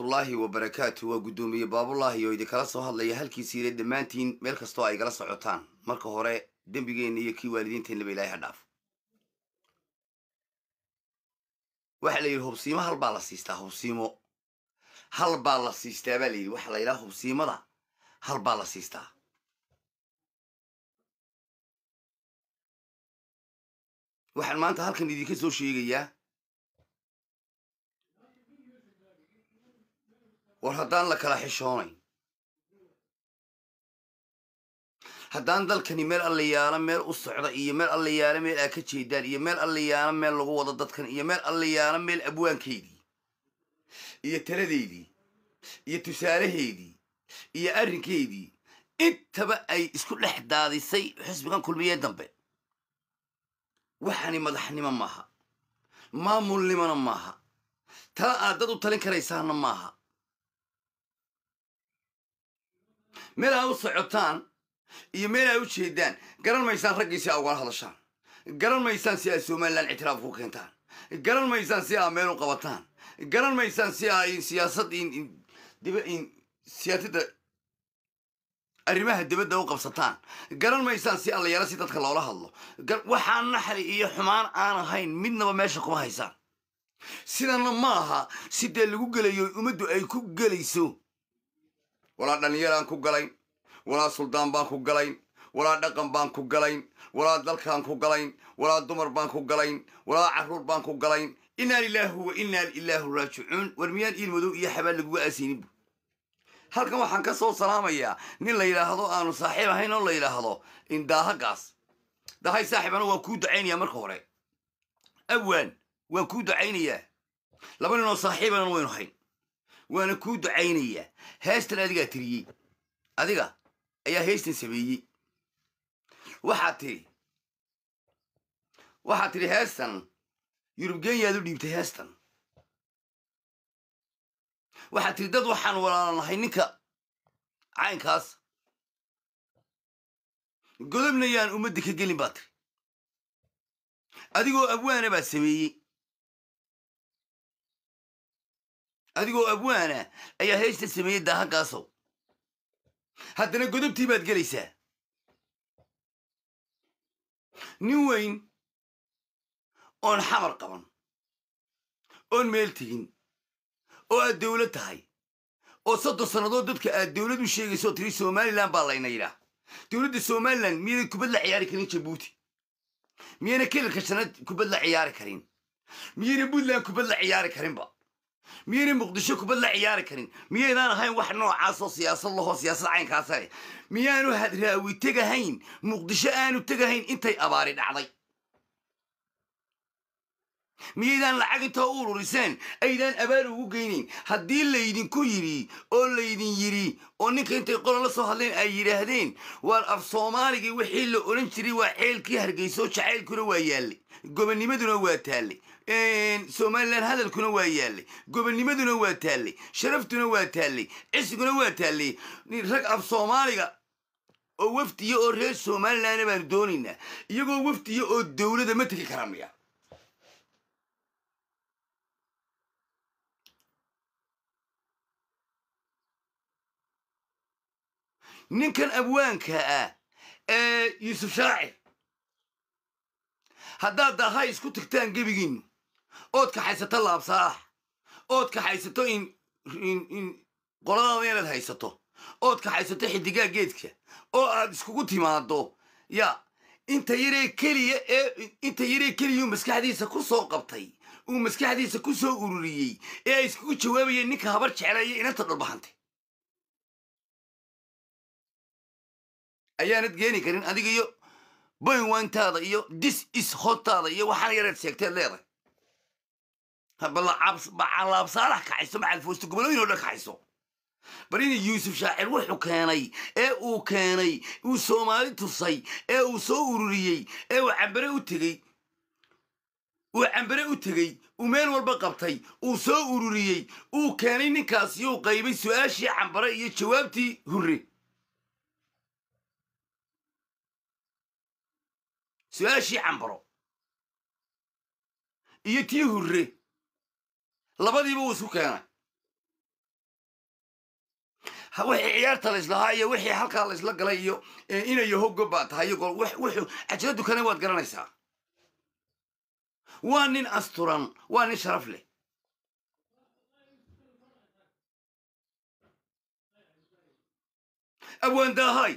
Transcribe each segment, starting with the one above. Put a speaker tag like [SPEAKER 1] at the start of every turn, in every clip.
[SPEAKER 1] waraxmatullaahi wabarakaatu waa guddoomiye baabulaahi oo idinkala soo hadlaya halkiisiile dhammaantiin meel kastoo ay gala socotaan marka hore dembigeenna iyo kii waalidiinteennaba ilaahay ha dhaaf waxaa la yidhi hubsiimo hal baa la siistaa hubsiimo hal baa la siistaa baa la yidhi waxaa la yidhaha hubsiimada hal baa la siistaa waxaan maanta halkan idinka soo sheegayaa war haddaan la kala xishoonayn haddaan dalkani meel allayaalo meel u socda iyo meel allayaalo meel aa ka jeedaan iyo meel allayaalo meel lagu wado dadkan iyo meel allayaalo meel abwaankeydii iyo taladeydii iyo tusaalaheydii iyo arrinkeydii intaba ay isku dhex daadisay xisbigan kulmiyee dambe waxani madaxnimo maaha maamulnimona maaha tala aad dad u talin karaysaana maaha meel aa u socotaan iyo meel aa u jeedaan garan maysaan raggii si aa ugala hadashaan garan maysaan si aa somalilan ictiraaf ku keentaan garan maysaan si aa meel u qabataan garan maysaan si aa siyaasad dib siyaasadda arrimaha dibadda u qabsataan garan maysaan si allayaalo si dadka loola hadlo waxaan naxli iyo xumaan aan ahayn midnaba meesha kuma haysaan sidanna ma aha si dee lagu gelayo ummaddu ay ku gelayso walaa dhallinyaraan ku galayn walaa suldaan baan ku galayn walaa dhaqan baan ku galayn walaa dalkaan ku galayn walaa dumar baan ku galayn walaa carruur baan ku galayn innaa lilaahu wa innaa ilaahu raajicuun war miyaan iil madow iyo xabaal laguga aasayninbu halkan waxaan ka soo salaamayaa nin la yidhaahdo aanu saaxiib ahayn oo la yidhaahdo indaahagaas dahay saaxiib anu waan kuu ducaynayaa marka hore awaan waan kuu ducaynayaa laba nin oo saaxiibanan waynu hayn waana kuu ducaynayaa heestan adigaa tiriyey adiga ayaa heestan sameeyey waxaad tidhi waxaad tidhi heestan yurubgenyaad u dhiibtay heestan waxaad tidhi dad waxaan walaalanahay ninka caynkaas godobna yaan ummadda ka gelin baa tiri adigoo abwaana baa sameeyey adigoo abwaana ayaa heesta sameeyey daahagaasow haddana godobtii baad gelaysaa nin weyn oon xamar qaban oon meel tegin oo aad dawlad tahay oo soddon sannadood dadka aad dawlad u sheegayso oo tiri somalilan baa layna yidhaah dawladda somalilan miyayna kubad la ciyaari karin jabuuti miyayna kelilka shanaad kubad la ciyaari karin miyayna puntland kubad la ciyaari karinba miyayna muqdisho kubad la ciyaari karin miyaydaan ahayn wax noocaasoo siyaasad lahoo siyaasad caynkaasa leh miyaanu hadraawi tegahayn muqdisho aanu tegahayn intay abaari dhacday miyaydaan lacag intoo u ururiseen aydaan abaar ugu geynayn haddii laydinku yidhi oo laydin yidhi oo ninka intay qolan la soo hadleen ay yidhaahdeen waar af soomaaligii wixii la odhan jiray waa ceelkii hargeysoo jacaylkuna waa yaallay gobonnimaduna waa taallay somalilan hadalkuna waa yaallay gobonnimaduna waa taallay sharaftuna waa taallay cisiguna waa taallay rag af soomaaliga oo wafdiya oo reer somalilanna baanu doonaynaa iyagoo wafdiya oo dowlada ma tegi kara miya ninkan abwaanka ah ee yuusuf shaacir haddaad daahay isku tagtaan gebigiinnu ood kaxaysato laabsaax ood kaxaysato in in qoladaada inaad haysato ood kaxaysato xidigaa geedka oo aad iskugu timaado ya inta yaree keliya ee inta yaree keliyuu maskaxdiisa ku soo qabtay uu maskaxdiisa ku soo ururiyey ee ay iskugu jawaabayeen ninka habar jeclaya inanta dhulbahantay ayaanad geeni karin adiga iyo boynwantaada iyo dis is hotaada iyo waxaan yareed sheegteed leedahay balaabsaalax kaxayso macalfoosto gobolooyin oo dhan kaxayso bar ina yuusuf shaacir wuxuu keenay ee uu keenay uu soomaali tusay ee uu soo ururiyey ee uu cambare u tegey uu cambare u tegey uu meel walba qabtay uu soo ururiyey uu keenay ninkaas yuu qaybay su-aashii cambare iyo jawaabtii hurre su-aashii cambaro iyo tii hurre labadiiba wuu isku keenay ha- wixii ciyaarta laislahaa iyo wixii halkaa laisla galay iyo eh, inayo hoggo baa tahay iyo gol- wix- wuxuu cajala dukane waad garanaysaa waa nin asturan waa nin sharaf leh abwaandaahay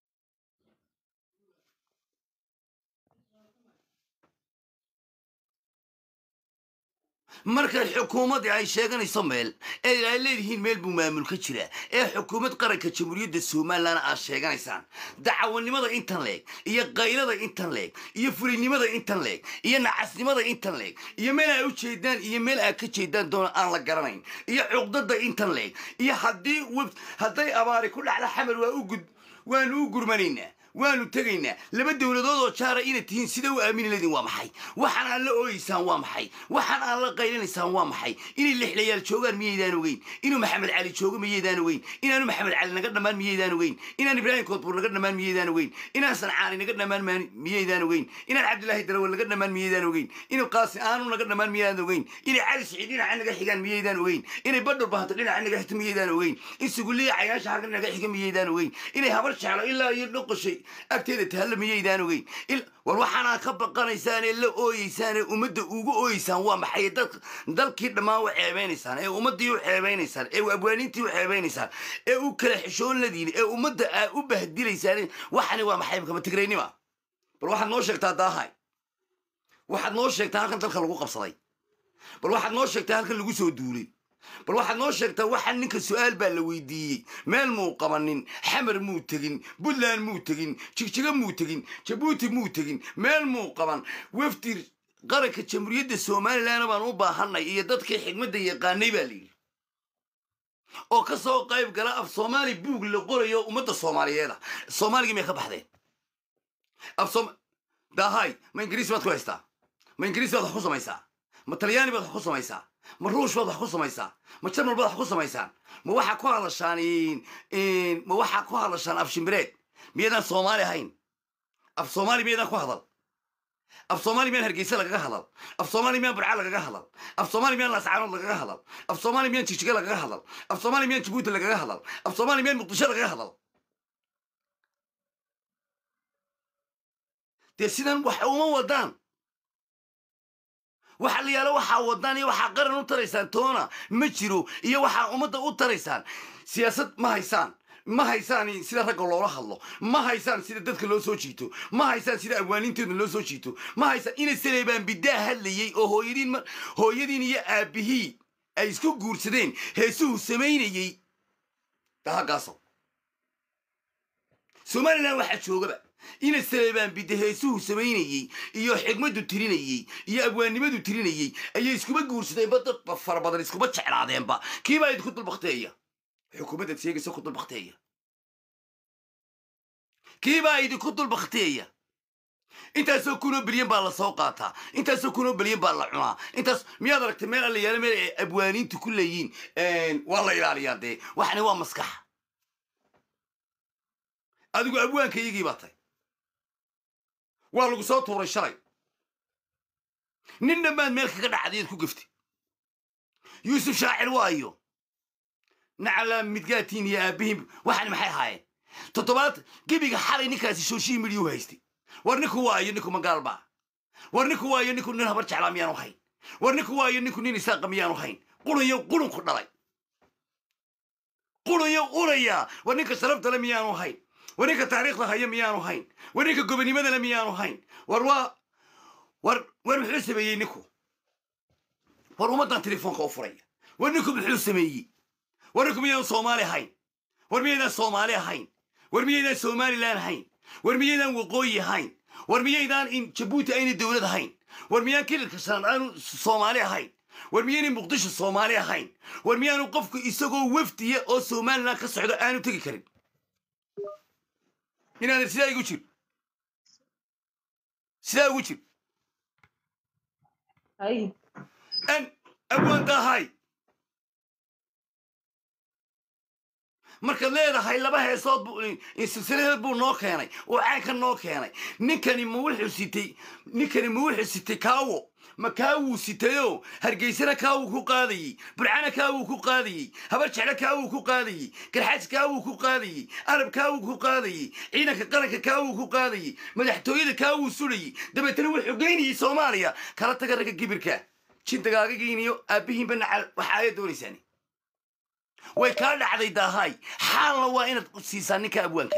[SPEAKER 1] markay xukuumaddii ay sheeganayso meel ee ay leedihiin meel buu maamul ka jira ee xukuumad qaranka jamhuuriyadda somalilan aad sheeganaysaan dacawanimada intan leeg iyo qaylada intan leeg iyo fulinimada intan leeg iyo nacasnimada intan leeg iyo meel ay u jeedaan iyo meel aad ka jeedaan doona aan la garanayn iyo cuqdada intan leeg iyo haddii web- hadday abaari ku dhacda xamar waa u gud waanu u gurmanaynaa waanu tegaynaa laba dowladood oo jaara inaad tihiin sida u aamini leediin waa maxay waxaan aan la ooyeysaan waa maxay waxaan aan la qaylinaysaan waa maxay inay lixlayaal joogaan miyaydaan ogeyn inuu maxamed cali joogo miyaydaan ogeyn inaanu maxamed cali naga dhammaan miyaydaan ogeyn inaan ibraahim koodbuur naga dhammaan miyaydaan ogeyn inaan sancaani naga dhammaan maan- miyaydaan ogeyn inaan cabdilaahi darawal naga dhammaan miyaydaan ogeyn inuu qaasi aanu naga dhammaan miyaydaan ogeyn inay cali siciid dhinaca naga xigaan miyaydaan ogeyn inay badhur bahanto dhinaca naga xigto miyaydaan ogeyn in suguliya cayaasha halka naga xiga miyaydaan ogeyn inay habar jeclo ilaa iyo dhoqoshay agteeda tahalla miyaydaan ogeyn Il- war waxaanaa ka baqanaysaan ee la ooyeysaan ee ummadda ugu ooyeysaan waa maxay dad dalkii dhammaan u ceebeynaysaan ee ummaddii u ceebeynaysaan ee abwaaniintii u ceebeynaysaan ee u kala xishoon ladiin ee ummadda aa u bahdilaysaan waxani waa maxay kama tigraynima bal waxaad noo sheegtaa daahay waxaad noo sheegtaa halkan dalka lagu qabsaday bal waxaad noo sheegtaa halkan lagu soo duulay bal waxaad noo sheegtaa waxaa ninka su-aal baa la weydiiyey meel muu qabanin xamar muu tegin puntland muu tegin jigjiga muu tegin jabuuti muu tegin meel muu qaban wafdi qaranka jamhuuriyadda somalilan baan u baahanay iyo dadkii xigmadda yaqaanay baa layidhi oo ka soo qayb gala af soomaali buug la qorayo ummadda soomaaliyeeda soomaaligii may ka baxdeen af soom daahay ma ingiriis baad ku haystaa ma ingiriis baad wax ku samaysaa ma talyaani baad wax ku samaysaa ma ruush baad wax ku samaysaa ma jarmal baad wax ku samaysaan ma waxaa ku hadashaan in- in- ma waxaa ku hadashaan af shimbireed miyaydaan soomaali ahayn af soomaali miyaydaan ku hadal af soomaali miyaan hargeysa lagaga hadal af soomaali miyaan burca lagaga hadal af soomaali miyaan laascaanood lagaga hadal af soomaali miyaan jigjiga lagaga hadal af soomaali miyaan jabuuti lagaga hadal af soomaali miyaan muqdisho lagaga hadal dee sidan wax uma wadaan waxa la yaalo waxaa wadaan iyo waxaa qaran u taraysaan toona ma jiro iyo waxaa ummadda u taraysaan siyaasad ma haysaan ma haysaan sida ragga loola hadlo ma haysaan sida dadka loo soo jiito ma haysaan sida abwaanintooda loo soo jiito ma haysaan ina saleebaan bidaa hadlayey oo hooyadiin ma- hooyadiin iyo aabihii ay isku guursadeen heesuhu samaynayey dahagaaso somalilan waxaa joogaba ina saleebaan bidde heesuhu samaynayey iyo xigmaddu tirinayey iyo abwaannimadu tirinayey ayay iskuma guursadeenba dad ba- fara badan iskuma jeclaadeenba kiibaa idinku dulbakteeya xukuumaddaad sheegaysa ku dulbakteeya kiibaa idinku dulbakteeya intaasoo kunoo bilyan baa la soo qaataa intaasoo kunoo bilyan baa la cunaa intaas miyaad aragtay meel alla yaala meel ay abwaaniintu ku leeyiin waa la ilaaliyaa dee waxani waa maskax adigu abwaankaygii baa tay waa lagu soo tuuray shalay nin dhammaad meel kaga dhacdayaad ku geftay yuusuf shaacir waayo nacala midgaatiin iyo aabbihiin waxani maxay ahaayeen toddobaad gebiga xalay ninkaasi social media u haystay war ninku waayo ninku magaal baa war ninku waayo ninku nin habar jeclaa miyaanu hayn war ninku waayo ninku nin isaaqa miyaanu hayn qurayo qurunku dhalay qurayo uraya war ninka sharafta le miyaanu hayn war ninka taariikhda haya miyaanu hayn war ninka gobonimada le miyaanu hayn war waa war war muxuu sameeyey ninku war ummaddan telefoonka u furaya war ninku muxuu sameeyey war ninku miyaanu soomaali ahayn war miyaydaan soomaali ahayn war miyaydaan somalilan ahayn war miyaydaan waqooyi ahayn war miyaydaan in jabuuti ayna dowlad ahayn war miyaan kililka shanad aanu soomaali ahayn war miyaynay muqdisho soomaali ahayn war miyaanu qofku isagoo wafdiya oo somalilan ka socdo aanu tegi karin inaadan sidaa igu jir sidaa ugu jir
[SPEAKER 2] Ay,
[SPEAKER 1] an abwaan dahay markaad leedahay laba heesood buu silsiladeed buu noo keenay oo caanka noo keenay ninkani ma wuxuu sitay ninkani ma wuxuu sitay kaawo ma kaawuu sitayoo hargeysana kaawuu ku qaadayey burcana kaawuu ku qaadayey habar jeclo kaawuu ku qaadayey garxaaj kaawuu ku qaadayey arab kaawuu ku qaadayey ciidanka qaranka kaawuu ku qaadayey madaxtooyada kaawuu sulayey dabeetana wuxuu geynayey soomaaliya kala taga ragga gibirka jintagaagagiiniyo aabbihiinba nacal waxa ayaa doonaysaan way kaa dhacday daahaay xaalna waa inaad siisaa ninka abwaanka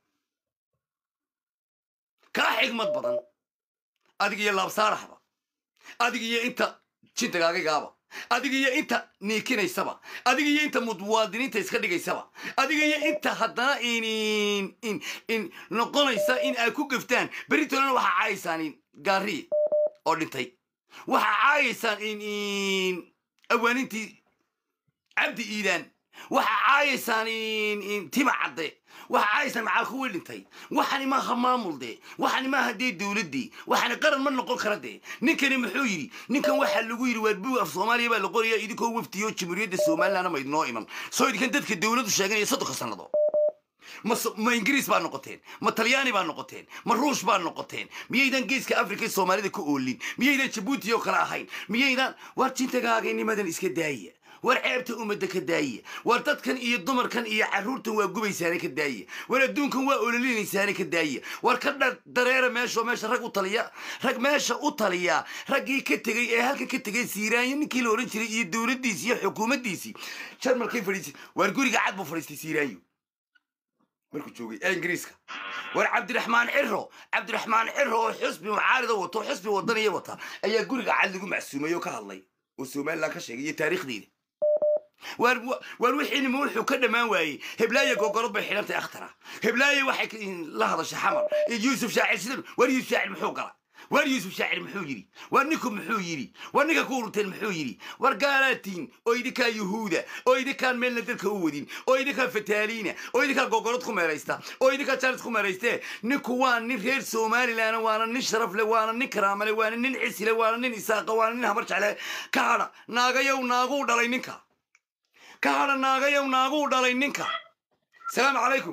[SPEAKER 1] kaa xigmad badan adig iyo laabsaaraxba adig iyo inta jintagaagagaaba adig iyo inta niikinaysaba adig iyo inta muwaadiniinta iska dhigaysaba adig iyo inta haddana in in in noqonaysa in ay ku gaftaan beritoolana waxaa caayaysaan in gaariye oo dhintay waxaa caayaysaan in in awaanintii cabdi iidaan waxaa caayaysaan in in tima cadde waxaa caayaysaan macaal kuwii dhintay waxani maaha maamul dee waxani maaha dee dowladdii waxani qaran ma noqon kara dee ninkani muxuu yidhi ninkan waxaa lagu yidhi waar bug af soomaaliya baa la qoraya idinkoo waftiyo jamhuuriyadda somalilandna ma idinoo iman soo idinkan dadka dowladdu sheeganaya soddonka sannado ma ma ingiriis baa noqoteen ma talyaani baa noqoteen ma ruush baa noqoteen miyaydan geeska afrika soomaalida ku oolin miyaydan jabuuti oo kale ahayn miyaydan waar jintagaagaynimadan iska daaya war ceebta ummadda ka daaya war dadkan iyo dumarkan iyo carruurtan waa gubaysaane ka daaya war adduunkan waa ololinaysaane ka daaya war ka dha dareera meeshaoo meesha rag u taliya rag meesha u taliya raggii ka tegey ee halkan ka tegey siiraanyo ninkii la odhan jiray iyo dowladdiisii iyo xukuumaddiisii jarmalkay fadhiisay waar guriga cad buu fadhiistay siiraanyo markuu joogay ee ingiriiska war cabdiraxmaan ciro cabdiraxmaan ciro oo xusbi mucaarida wato xusbi wadaniya wata ayaa guriga cad lagu macsuumay oo ka hadlay oo somalilan ka sheegay iyo taariikhdeeda waar waar wixiinima wuxuu ka dhammaan waayey heblaaye gogolod bay xidhantay akhtara heblaaye waxay la hadashay xamar yuusuf shaacir sidan waar yuusuf shaacir muxuu gala waar yuusuf shaacir muxuu yidhi waar ninku muxuu yidhi waar ninka ku urunteen muxuu yidhi war gaalaatiin oo idinkaa yuhuuda oo idinkaan meelna dalka u wadin oo idinkaa fataaliina oo idinkaa gogolod ku meeraysta oo idinkaa jaalis ku meeraystee ninku waa nin reer somalilan waana nin sharaf le waana nin karaamale waana nin cisile waana nin isaaqa waana nin habar jecle ka hadha naagayow naaguu dhalay ninka ka hadha naagayow naaguu dhalay ninka salaamu calaykum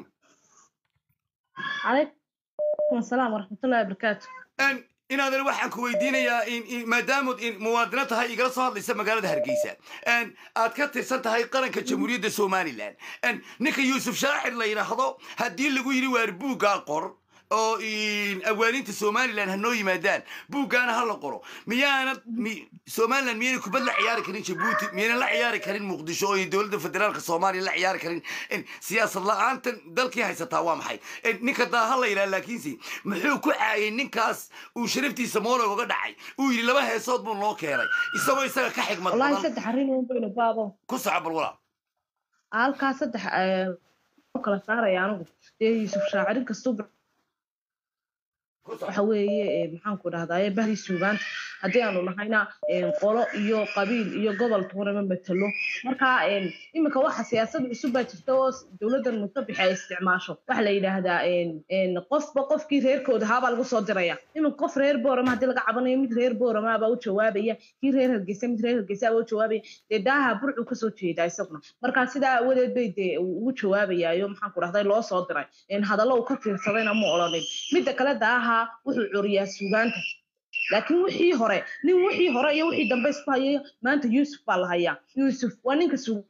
[SPEAKER 2] calaykum asalaam waraxmatullahi wabarakaatu
[SPEAKER 1] inaadan waxaan ku weydiinayaa maadaamud in muwaadino tahay igala soo hadlaysa magaalada hargeysa aad ka tirsan tahay qaranka jamhuuriyadda somalilan ninka yuusuf shaacir la yidhaahdo haddii lagu yidhi waar buuggaa qor oo awaaninta somalilan ha noo yimaadaan buuggaana ha la qoro miyaana somalilan miyayna kubad la ciyaari karin jabuuti miyayna la ciyaari karin muqdisho oo dowladda federaalka soomaaliya la ciyaari karin siyaasad la-aantan dalkii haysataa waa maxay ninka daaha la yidhaha laakiinse muxuu ku caayay ninkaas uu sharaftiisa moolog uga dhacay uu yidhi laba heesood buu noo keenay isagoo isaga ka xigmad
[SPEAKER 2] wallahi
[SPEAKER 1] badan
[SPEAKER 2] saddex arrin uun baynu baabo
[SPEAKER 1] ku soco bal walaa
[SPEAKER 2] halkaa saddex u kala saaraya anigu dee yuusuf shaacirin kastuu
[SPEAKER 1] ku soco
[SPEAKER 2] waxa weeye maxaanku dhahdaye bahri suugaanta haddii aanu nahayna qolo iyo qabiil iyo gobol toonama matalo marka iminka waxa siyaasad cusub baa jirta oo dowladdan mutabix ay isticmaasho waxa la yidhaahdaa qofba qofkii reerkooda haabaa lagu soo diraya iminka qof reer boorama haddii laga cabanayo mid reer boorama baa u jawaabaya kii reer hargeysa mid reer hargeysa baa u jawaabaya dee daaha burcu kasoo jeedaa isaguna marka sidaa awadeed bay dee ugu jawaabayaayo maxaanku dhahday loo soo diray hadallo uu ka fiirsadayna ma odhanin midda kale daaha wuxuu curiyaa suugaanta laakiin wixii hore nin wixii hore iyo wixii dambe isku hayay maanta yuusuf baa la hayaa yuusuf waa ninka suugaanta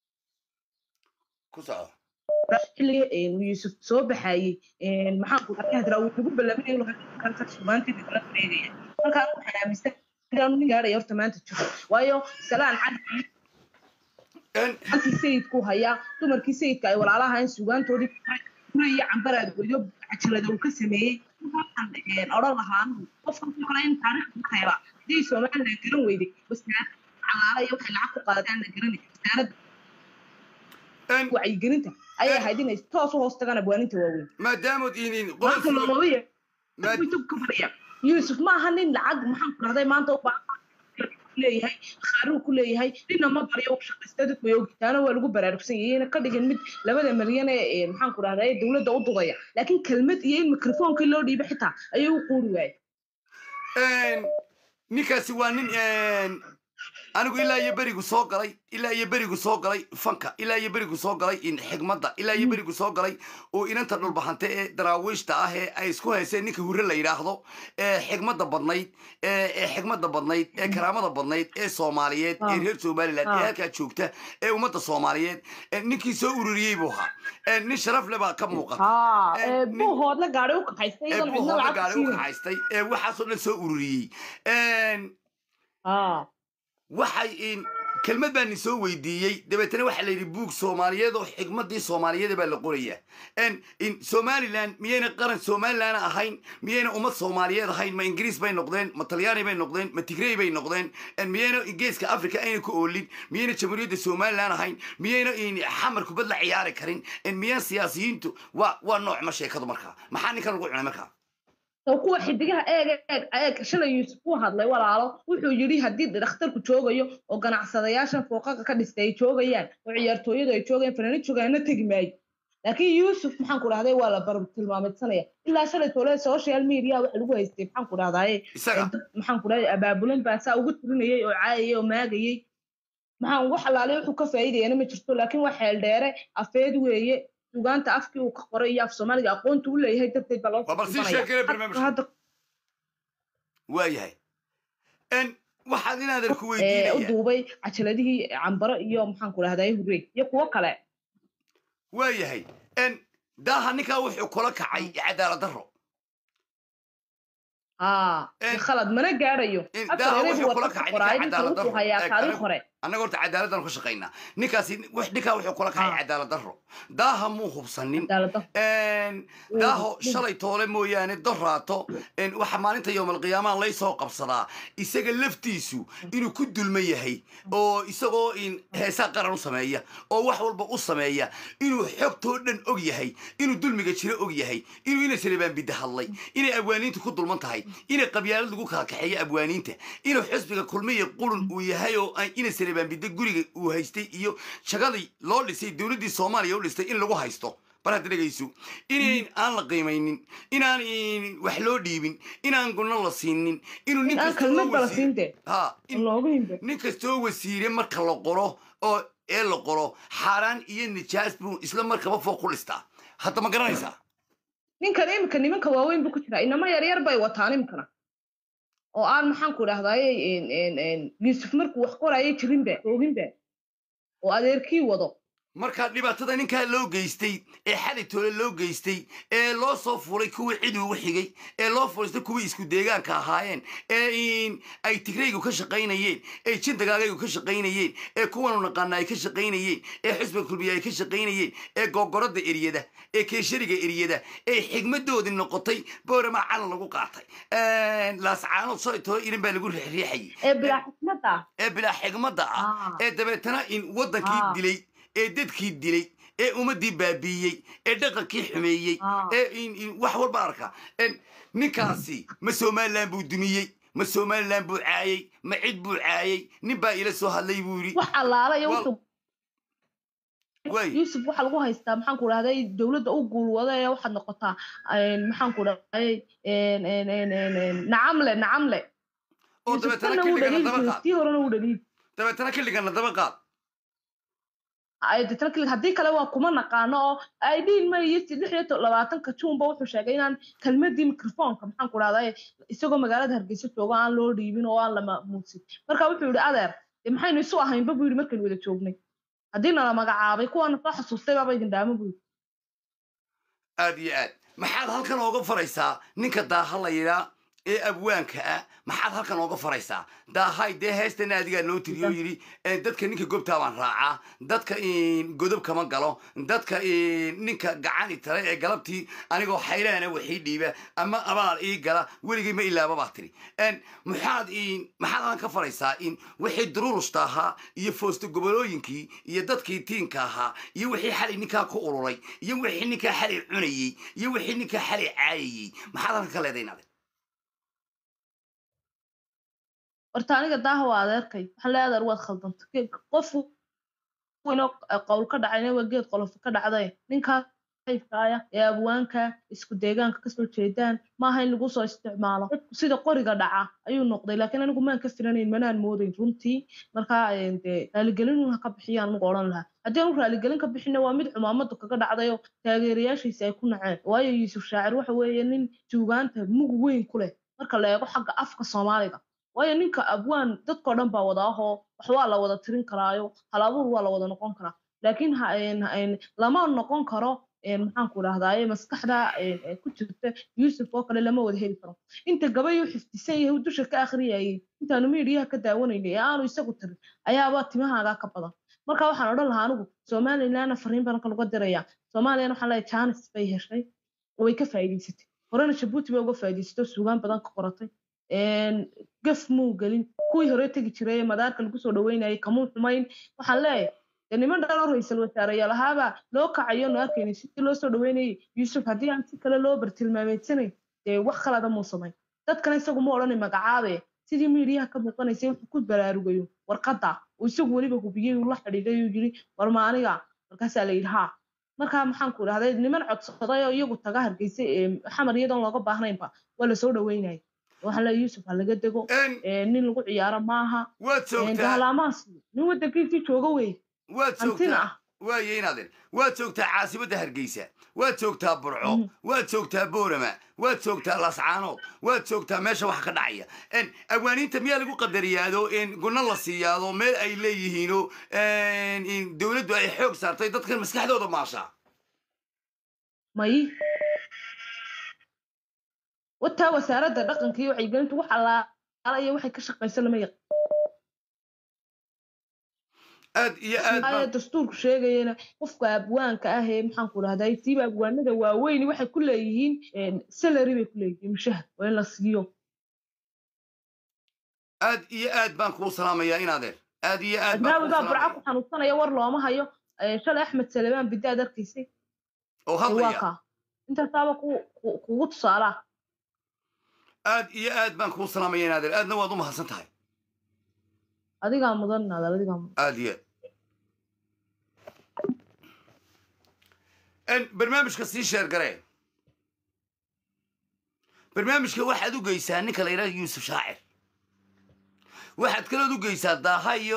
[SPEAKER 1] ku soco
[SPEAKER 2] xilligii uu yuusuf soo baxayey maxaanku dhahdaa uu ugu ballaminay suugaantii kala wareegaya markaa waxaan aaminsan inaanu nin gaadhaya horta maanta jiro waayo salaan cad halkii sayidku hayaa dumarkii sayidka ay walaalaha in suugaantoodii kure iyo cambaraad goyo cajalada uu ka sameeyey waxaan odhan lahaa anigu qofka ku kale in taariikhda ka reeba haddii somaliland garan weyday wasaarad calaala iyo waxay lacag ku qaadaan la garanay wasaaradda wacyigelinta ayay ahayd inay toos u hoos tagaan abwaaninta waaweyn
[SPEAKER 1] maadaamud inin
[SPEAKER 2] maanta loomaba yeer
[SPEAKER 1] Maad-
[SPEAKER 2] youtube ka fadhiya yuusuf ma aha nin lacag maxaan ku dhahday maanta u baahan leeyahay khaaruu ku leeyahay ninna ma baryo u shaqaysta dadku way ogi taana waa lagu baraarugsan yahay ina ka dhigin mid labada milyan ee maxaan ku dhahday dowladda u dudaya laakiin kelmad iyo in mikrofoonkii loo dhiibo xitaa ayay u quuri waayay
[SPEAKER 1] ninkaasi waa nin anigu ilaa iyo berigu soo galay ilaa iyo berigu soo galay fanka ilaa iyo berigu soo galay in xigmadda ilaa iyo berigu soo galay oo inanta dhulbahante ee daraawiishta ah ee ay isku hayseen ninka hurre la yidhaahdo ee xigmadda badnayd ee ee xigmadda badnayd ee karaamada badnayd ee soomaaliyeed ee
[SPEAKER 2] Ah.
[SPEAKER 1] reer somaliland ee
[SPEAKER 2] Ah.
[SPEAKER 1] halkaa joogta ee ummadda soomaaliyeed ee ninkii soo ururiyey buu ahaa ee nin sharaf le baa ka muuqata
[SPEAKER 2] haa
[SPEAKER 1] Eh,
[SPEAKER 2] ee
[SPEAKER 1] nin-
[SPEAKER 2] buuhoodna gaadhi u kaxaystay
[SPEAKER 1] ee
[SPEAKER 2] iyadan cidna
[SPEAKER 1] buuhoodna
[SPEAKER 2] lacag
[SPEAKER 1] gaari u
[SPEAKER 2] siin
[SPEAKER 1] kaxaystay ee waxaasoo dhan soo ururiyey Een,
[SPEAKER 2] haa
[SPEAKER 1] waxay in kelmad baan soo weydiiyey dabeetana waxaa la yidhi buug soomaaliyeed oo xigmadii soomaaliyeed baa la qorayaa n in somaliland miyayna qaran somaliland ahayn miyayna ummad soomaaliyeed ahayn ma ingiriis bay noqdeen ma talyaani bay noqdeen ma tigrey bay noqdeen n miyayna geeska africa ayna ku oolin miyayna jamhuuriyadda somaliland ahayn miyayna in xamar kubad la ciyaari karin n miyaan siyaasiyiintu waa waa nooc ma sheekadu markaa maxaa ninkan lagu cunay markaa
[SPEAKER 2] oo kuwa xidigaha eeg eeg eeg shalay yuusuf uu hadlay walaalo wuxuu yidhi haddii dhakhtarku joogayo oo ganacsadayaashan fooqaqa ka dhistay ay joogayaan oo ciyaartooyadu ay joogayaan fanaaniin joogaana tegi maayo laakiin yuusuf maxaan ku dhahday waa la bar tilmaamidsanaya ilaa shalay tole social media waxa lagu haystay maxaan ku dhahdaye
[SPEAKER 1] isaga
[SPEAKER 2] maxaan ku dhahday abaabulan baa saa ugu tirinayay oo caayayay oo maagayay maxaan ugu xalaalay wuxuu ka faa'iidayana ma jirto laakiin waa xeel dheere afeed weeye sugaanta afkii uu ka qoray iyo af soomaaliga aqoonta u leeyahay darteed baa loo
[SPEAKER 1] waa bal sii
[SPEAKER 2] tilmaamaya.
[SPEAKER 1] sheekaya barnaamijka
[SPEAKER 2] hadda
[SPEAKER 1] waayahay n waxaad inaadan ku
[SPEAKER 2] ee, u
[SPEAKER 1] weydiinaya
[SPEAKER 2] duubay cajaladihii cambaro iyo maxaan ku dhahday hurey iyo kuwo kale
[SPEAKER 1] waayahay n daaha ninkaa wuxuu kula kacay cadaalad daro
[SPEAKER 2] haa
[SPEAKER 1] Eh,
[SPEAKER 2] khalad mana gaadhayo
[SPEAKER 1] eh,
[SPEAKER 2] afar
[SPEAKER 1] daaha
[SPEAKER 2] erey
[SPEAKER 1] wuxuu
[SPEAKER 2] buu
[SPEAKER 1] kula
[SPEAKER 2] warka
[SPEAKER 1] kacay
[SPEAKER 2] qoraay
[SPEAKER 1] ninka
[SPEAKER 2] ninka
[SPEAKER 1] cadaalad
[SPEAKER 2] wuxuu
[SPEAKER 1] daro
[SPEAKER 2] hayaa
[SPEAKER 1] Eh,
[SPEAKER 2] taariikh
[SPEAKER 1] anigu-
[SPEAKER 2] hore
[SPEAKER 1] annaga horta cadaaladdan ku shaqaynaa ninkaasi wax- ninkaa wuxuu kula kacay
[SPEAKER 2] Ah.
[SPEAKER 1] cadaalad daro daaha muu hubsanin
[SPEAKER 2] cadaalada
[SPEAKER 1] n daaho shalay toole mooyaane doraato n waxa maalinta yowmalqiyaamaha lay soo qabsadaa isaga laftiisu inuu ku dulma yahay oo isagoo in heesaa qaran u sameeya oo wax walba u sameeya inuu xogtoo dhan og yahay inuu dulmiga jiro og yahay inuu ina salebaan bidda hadlay inay abwaaniintu ku dulman tahay inay qabyaalad lagu kala kaxeeyo abwaaniinta inuu xisbiga kulmiya qurun uu yahay oo ay ina salebaan bidda guriga uu haystay iyo shagadii loo dhisay dowladdii soomaaliya u dhistay in lagu haysto bal hadda dhegayso inayn aan la qiimaynin inaan in wax loo dhiibin inaan gunno la siinin inuu nin
[SPEAKER 2] aan
[SPEAKER 1] kastoo
[SPEAKER 2] kalmad bala
[SPEAKER 1] wasiir-
[SPEAKER 2] siinte
[SPEAKER 1] ha in
[SPEAKER 2] loogu himbe
[SPEAKER 1] nin kastoo wasiire marka la qoro oo ee la qoro xaaraan iyo nijaas buu isla markaba fooq ku dhistaa hadda ma garanaysaa
[SPEAKER 2] ninkan imika nimanka waaweyn buu ku jiraa inama yaryar bay wataan imikana oo aan maxaan ku dhahdaye yuusuf markuu wax qorayay jirinba ooginba oo adeerkii wado
[SPEAKER 1] marka dhibaatada ninkaa loo geystay ee xali toole loo geystay ee loo soo furay kuwii cid ugu xigay ee loo furistay kuwii isku deegaanka ahaayeen ee in ay tigraygu ka shaqaynayeen ee jindagaagaygu ka shaqaynayeen ee kuwanu naqaana ay ka shaqaynayeen ee xisbiga kulmiya ay ka shaqaynayeen ee googorada eryada ee keeshariga eryada ee xigmadoodii noqotay boorama calan lagu qaatay laascaanood shalay toole irin baa lagu riixriixayay
[SPEAKER 2] ee bilaa xikmadda
[SPEAKER 1] ee bilaa xigmadda ah
[SPEAKER 2] Ah.
[SPEAKER 1] ee dabeetana in waddankii
[SPEAKER 2] Ah.
[SPEAKER 1] dilay ee dadkii dilay ee ummaddii baabiiyey ee dhaqankii xumeeyey
[SPEAKER 2] Ah.
[SPEAKER 1] ee in- in wax walba arka En ninkaasi ma somaliland buu dumiyey ma somaliland buu caayey ma cid buu caayey nin baa ila soo hadlay buu yidhi
[SPEAKER 2] wax allaala iyo
[SPEAKER 1] Wal-
[SPEAKER 2] wuxuu
[SPEAKER 1] way
[SPEAKER 2] yuusuf waxaa lagu haystaa maxaan ku dhahday dowladda u guulwada ee waxaad noqotaa een, maxaan ku dhahday een, een, een, een, een, nacamle nacamle
[SPEAKER 1] oo
[SPEAKER 2] yuusuf
[SPEAKER 1] dabeetana
[SPEAKER 2] tanna wuu
[SPEAKER 1] killigana
[SPEAKER 2] dhaliili
[SPEAKER 1] daba
[SPEAKER 2] jiray
[SPEAKER 1] qaad
[SPEAKER 2] tii horena wuu dhaliili
[SPEAKER 1] dabeetana killigana daba qaad
[SPEAKER 2] ay deetana kili haddii kale waa kuma naqaano oo ay dhihin ma iyo lix iyo to- labaatanka juunba wuxuu sheegay inaan kelmadii mikrofoonka maxaan ku dhahday isagoo magaalada hargeysa joogo aan loo dhiibin oo aan la maamuusin marka wuxuu yidhi adeer dee maxaynu isu ahaynba buu yidhi markaynu wada joognay haddii nala magacaabay kuwaana soo xasuustay baaba idin dhaamo buu yidhi
[SPEAKER 1] aad iyo aad maxaad halkan ooga faraysaa ninka daaha la yidhaa ee abwaanka ah maxaad halkan ooga faraysaa daahay dee heestana adigaa noo tiriyo yidhi eh, dadka ninka gobtaa baan raacaa dadka in godob kama galo dadka in ninka gacani tale ee galabtii anigoo xaylaana waxii dhiiba ama abaal ii gala weligay ma ilaaba baa tiri En, maxaad in maxaad halkan ka faraysaa in wixii dururusta ahaa iyo foosto gobolooyinkii iyo dadkii tiinka ahaa iyo wixii xalay ninkaa ku ururay iyo wixii ninkaa xalay cunayey iyo wixii ninkaa xalay caayayey maxaad halkan ka leedahay inaad
[SPEAKER 2] horta aniga daaha waa adeerkay waxaan leeyahay adeer waad khaldantay qof weynoo qowl ka dhacayna waa geed qolof ka dhacday ninkaas saaxiibkaaya ee abwaanka isku deegaanka kasoo jeedaan maaha in lagu soo isticmaalo dadku sida qoriga dhaca ayuu noqday laakiin anigu maan ka filanayn manaan moodayn runtii markaa dee raaligelin ha ka bixiyaan anigu odhan lahaa haddii aanu raaligelin ka bixina waa mid cumaamadu kaga dhacdayo taageerayaashiisa ay ku naceen waayo yuusuf shaacir waxa weeye nin suugaanta mug weyn ku leh marka la eego xagga afka soomaaliga waayo ninka abwaan dadkao dhan baa wada ahoo wax waa la wada tirin karaayo halabuur waa la wada noqon karaa laakiin lama noqon karo maxaanku idhahdaaye maskaxda ku jirta yuusuf oo kale lama wada heli karo inta gabay u xifdisan yahay dusha ka akhriyayay intaanu miidiyaha ka daawanaynay ee aanu isagu tirin ayaaba timahaagaa ka badan marka waxaan odhan lahaa anigu somalilandna fariin baan kaluga diraya soomaaliyana waxaan leeyahay janis bay heshay way ka faa'iidaysatay horena jabuuti bay uga faa'iidaysatay oo suugaan badan ka qoratay gaf muu gelin kuwii hore tegi jiray ee madaarka lagu soo dhaweynayay kamuu xumayn waxaan leeyahay dee niman dhanoo ra-iisul wasaareyaal ahaabaa loo kacayo nu arkaynay sidii loo soo dhaweynayay yuusuf haddii aan si kale loo bartilmaameedsanayn dee wax kalada muu samayn dadkana isagu ma odhanay magacaabe sidii miidiyaha ka muuqanaysay wuxuu ku baraarugayo warqadda uu isagu weliba hubiyey uu la xidhiidhay uu yidhi war ma aniga markaasaa la yidhi haa markaa maxaanku idhahday niman codsaday oo iyagu taga hargeysay xamar iyadoon looga baahnaynba waa lasoo dhaweynaya waxaan leeyahay yuusuf ha laga dego nin lagu ciyaaro maaha
[SPEAKER 1] waad joogtaa
[SPEAKER 2] dahalaamaas nin waddankiisii jooga wey
[SPEAKER 1] waad
[SPEAKER 2] hantina
[SPEAKER 1] joogtaa
[SPEAKER 2] ah
[SPEAKER 1] waaye inaadeen waad joogtaa caasimadda hargeysa waad joogtaa burco
[SPEAKER 2] Mhm.
[SPEAKER 1] waad joogtaa boorama waad joogtaa lascaanood waad joogtaa meesha wax ka dhacaya En, awaaniinta miyaa lagu qadariyaado in gunno la siiyaado meel ay leeyihiino en, in dowladdu ay xoog saartay dadkan maskaxdooda maashaa
[SPEAKER 2] may wataa wasaaradda dhaqanka iyo wacyigelinta wax allaala iyo waxay ka shaqayso lama yaqaan
[SPEAKER 1] aad iyo aad
[SPEAKER 2] aya
[SPEAKER 1] baan
[SPEAKER 2] dastuurku sheegayana qofka abwaanka ah ee maxaanku dhahday siiba abwaanada waaweyni waxay ku leeyihiin salary bay ku leeyihiin mushahar waa in la siiyo
[SPEAKER 1] aad iyo aad baan kuu salaamayaa inaadeen aad iyo aad baan kuu
[SPEAKER 2] adnaawigaa burca
[SPEAKER 1] salaamaya
[SPEAKER 2] ku xanuunsanaya war looma hayo Eh, shalay axmed salemaan bidda aad arkaysay
[SPEAKER 1] oo
[SPEAKER 2] waa
[SPEAKER 1] hadlaya
[SPEAKER 2] kaa intaasaaba ku- ku- kugu tusaalaa
[SPEAKER 1] aad iyo aad baan kuu salaamaya inaadeen aadna waad u mahadsan tahay
[SPEAKER 2] adigaa mudan naadal adigaa mudan
[SPEAKER 1] aad iyo aad barnaamijka sii sheer garee barnaamijka waxaad u geysaa ninka la yidhaha yuusuf shaacir waxaad kalood u geysaa daaha iyo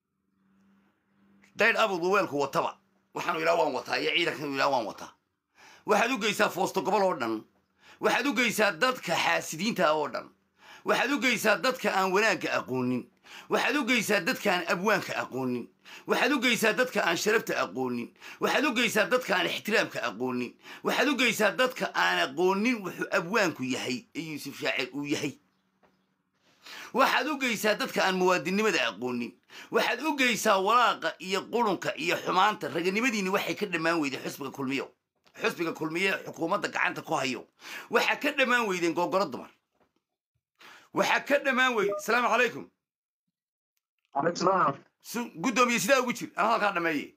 [SPEAKER 1] daydh abudu weelku wataba waxaanu yidhaha waan wataa iyo ciidankanu yidhaha waan wataa waxaad u geysaa foosto gobol oo dhan waxaad u geysaa dadka xaasidiinta ah oo dhan waxaad u geysaa dadka aan wanaagga aqoonin waxaad u geysaa dadka aan abwaanka aqoonin waxaad u geysaa dadka aan sharafta aqoonin waxaad u geysaa dadka aan ixtiraamka aqoonin waxaad u geysaa dadka aan aqoonin wuxuu abwaanku yahay ee yuusuf shaacir uu yahay waxaad u geysaa dadka aan muwaadinnimada aqoonin waxaad u geysaa walaaqa iyo qurunka iyo xumaanta raganimadiinni waxay ka dhammaan weydeen xusbiga kulmiyo xusbiga kulmiye ee xukuumadda gacanta ku hayo waxaa ka dhammaan weydeen googoro dumar waxaa ka dhammaan weyde asalaamu calaykum
[SPEAKER 3] عليك السلام
[SPEAKER 1] su guddoomiye sidaa ugu jir aan halkaa dhameeye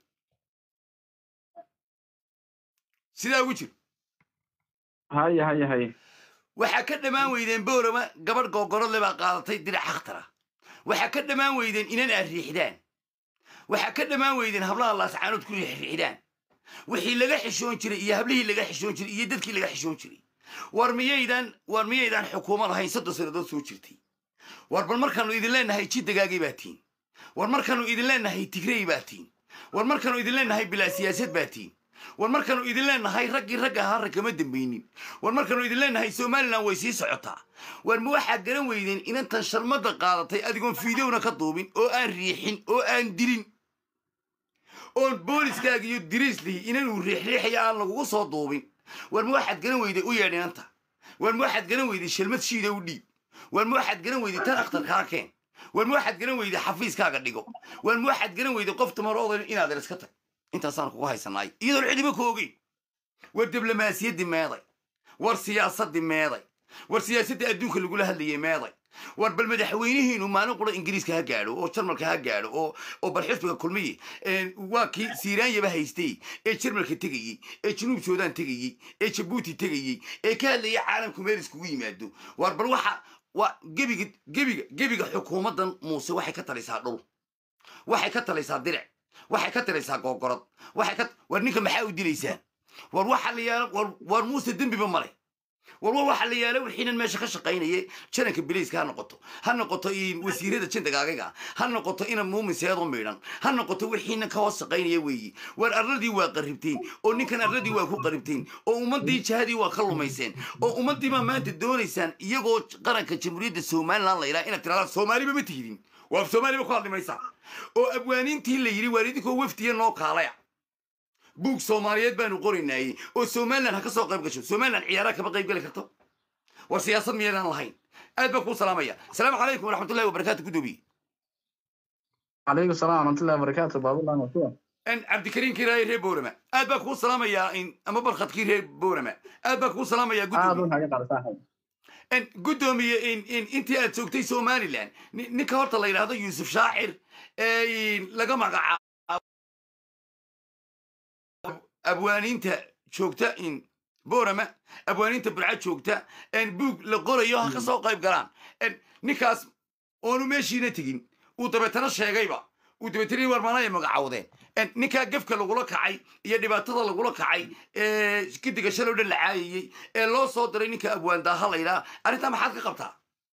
[SPEAKER 1] sidaa ugu jir
[SPEAKER 3] هيا هيا هيا
[SPEAKER 1] waxaa ka dhammaan weydeen boorama gabadh googorodle baa qaadatay dirac akhtara waxaa ka dhammaan weydeen inan aad riixdaan waxaa ka dhammaan weydeen hablaha laascaanood ku riixriixdaan wixii laga xishoon jiray iyo hablihii laga xishoon jiray iyo dadkii laga xishoon jiray war miyaydan war miyaydaan xukuumad ahayn soddon sannadood soo jirtay war bal markaanu idin leenahay jidagaagay baa tiin war markaanu idin leenahay tigrey baa tiin war markaanu idin leenahay bilaa siyaasad baa tiin war markaanu idin leenahay raggii ragga ahaa rag kama dambaynin war markaanu idin leenahay somalilan way sii socotaa war ma waxaad garan weydeen inantan sharmadda qaadatay adigoon fiidowna ka duubin oo aan riixin oo aan dilin oon booliskaaga iyo diriislihi inanuu riixriixaya aan lagugu soo duubin war ma waxaad garan weyday u yeedh inanta war ma waxaad garan weyday shalmad shiida u dhiib war ma waxaad garan weyday tan akhtarkaa keen war ma waxaad garan weyday xafiiskaaga dhigo war ma waxaad garan weyday qof tumaroodan inaadan iska tag intaasaan kugu haysanaay iyadoon cidiba ku ogeyn war diblomaasiyaddii meeday war siyaasaddii meeday war siyaasadda adduunka lagula hadlayay meeday war bal madaxweynihiinu maalin qura ingiriiska ha gaadho oo jarmalka ha gaadho oo oo bal xisbiga kulmiye een, waa kii siiraanyaba haystay ee jarmalka tegayey ee januub suudaan tegayey ee jabuuti tegayey ee ka hadlayay caalamku meel iskugu yimaado war bal waxa waa gebiga gebiga gebiga xukuumaddan muuse waxay ka talisaa dhul waxay ka talaysaa diric waxay ka talaysaa googorod waxay ka war ninka maxaa u dilaysaan war waxa la yaala war war muuse dembiba male war war waxa la yaala wixiinan meesha ka shaqaynayay jananka biliiska ha noqoto ha noqoto in wasiirada jindagaagaga ha noqoto ina muumin seedo miidhan ha noqoto wixiinan ka hoos shaqaynaya weeyi war arladii waa qaribteen oo ninkan arladii waa ku qaribteen oo ummadii jahadii waa ka lumayseen oo ummadii baa maanta doonaysaan iyagoo qaranka jamhuuriyadda somaliland la yidhaha inaad tirahdaan soomaaliba ma tihidin waa soomaaliba ku hadli maysaa oo abwaaniintii la yidhi waar idinkoo wafdiya noo kaalaya buug soomaaliyeed baanu qoraynaayey oo somaliland ha ka soo qayb gasho somaliland ciyaaraha kama qayb geli karto war siyaasad miyaydaan lahayn aad baan kuu salaamaya asalaamu calaykum waraxmatullahi wabarakaatu gudoomiye
[SPEAKER 3] calaykum salaam waraxmatullahi wabarakaatu baabulah masuwa
[SPEAKER 1] n cabdikariim kiraaye reer boorama aad baan kuu salaamayaa in ama barkhadkii reer boorama aad baan kuu salaamayaa
[SPEAKER 3] aad
[SPEAKER 1] gudoomiye
[SPEAKER 3] u haga qaada saaxiib
[SPEAKER 1] n gudoomiye in in intii aad joogtay somaliland ni- ninka horta la yidhaahdo yuusuf shaacir ee in laga magacaabo abwaaniinta joogta in boorama abwaaniinta burca joogta n buug la qorayo ha ka soo qayb galaan n ninkaas oonu meeshiina tegin uu dabeetana sheegayba uu dabeetana warmaanaya magacawdeen n ninkaa gefka lagula kacay iyo dhibaatada lagula kacay ee gidiga shalay o dhan la caayayey ee loo soo diray ninka abwaandaaha la yidhaha arrintaa maxaad ka qabtaa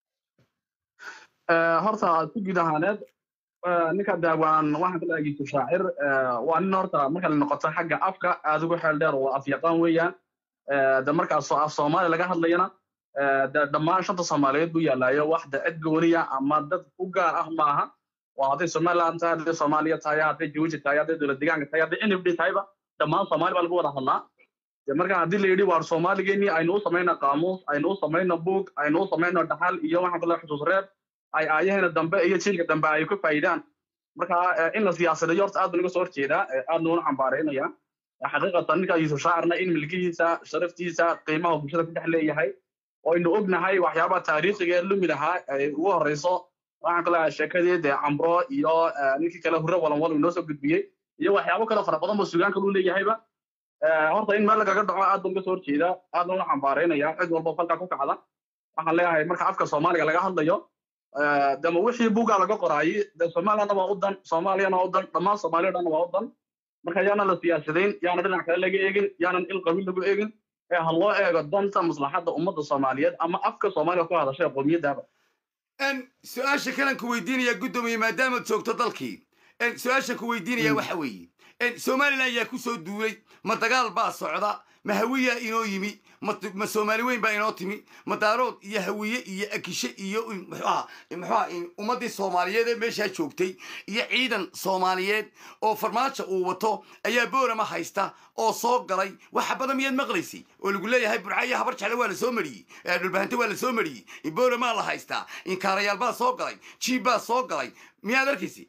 [SPEAKER 3] horta si guud ahaaneed ninka daawaan waxaan ka lahaa yusuf shaacir waa nin horta marka la noqoto xagga afka aad ugu xeel dheer oo afyaqaan weeyaan de markaas oo af soomaali laga hadlayana de dhammaan shanta soomaaliyeed buu yaalaayo wax de cid gooniya ama dad u gaar ah maaha waa hadday somaliland tahay hadday soomaaliya tahay hadday jabuuti tahay hadday dowlad deegaanka tahay hadday nfd tahayba dhammaan soomaali baa lagu wada hadlaa de marka haddii la yidhi waar soomaaligeenii aynu u samayno qaamuus aynu u samayno buug aynu u samayno dhaxal iyo waxaan kale xusuus reeb ay aayaheena dambe iyo jiilka dambe ay ku faa'iidaan marka in la siyaasadayo horta aad baan uga soo horjeedaa aad nuuna xambaaraynaya xaqiiqatan ninka yuusuf shaacirna in milkihiisa sharaftiisa qiimaha bulshada ku dhex leeyahay oo aynu ognahay waxyaabaha taariikhiga ee lumi lahaa ay ugu horeyso waxaan kale sheekadii dee cambro iyo ninkii kale hurre walanwal uu inoo soo gudbiyey iyo waxyaabo kale fara badan boo sugaan kale u leeyahayba horta in meel lagaga dhaco aad baan uga soo horjeedaa aad nuuna xambaaraynaya cid walba falkaa ku kacda waxaan leeyahay marka afka soomaaliga laga hadlayo dama wixii bugaa laga qoraayey de somalilandna waa u dan soomaaliyana waa u dan dhammaan soomaaliya dhanna waa u dan marka yaana la siyaasadayn yaana dhinac kale laga eegin yaanan il qabiil lagu eegin ee ha loo eego danta maslaxadda ummadda soomaaliyeed ama afka soomaaliya ku hadashay qowmiyaddaaba
[SPEAKER 1] n su-aasha kalan ku weydiinaya guddoomiye maadaamaad joogto dalkii n su-aasha ku weydiinaya waxa weeye n somaliland yaa ku soo duulay ma dagaal baa socda ma hawiyaa inoo yimi ma ma soomaali weyn baa inoo timi ma daarood iyo hawiye iyo akishe iyo muxuaha muxuaha ummaddii soomaaliyeed ee meeshaa joogtay iyo ciidan soomaaliyeed oo farmaajo uu wato ayaa boorama haysta oo soo galay waxa badan miyaad maqlaysay oo lagu leeyahay burca iyo habar jecle waa la soo mariyey dhulbahante waa la soo mariyey booramaa la haystaa inkaarayaal baa soo galay jiib baa soo galay miyaad arkaysay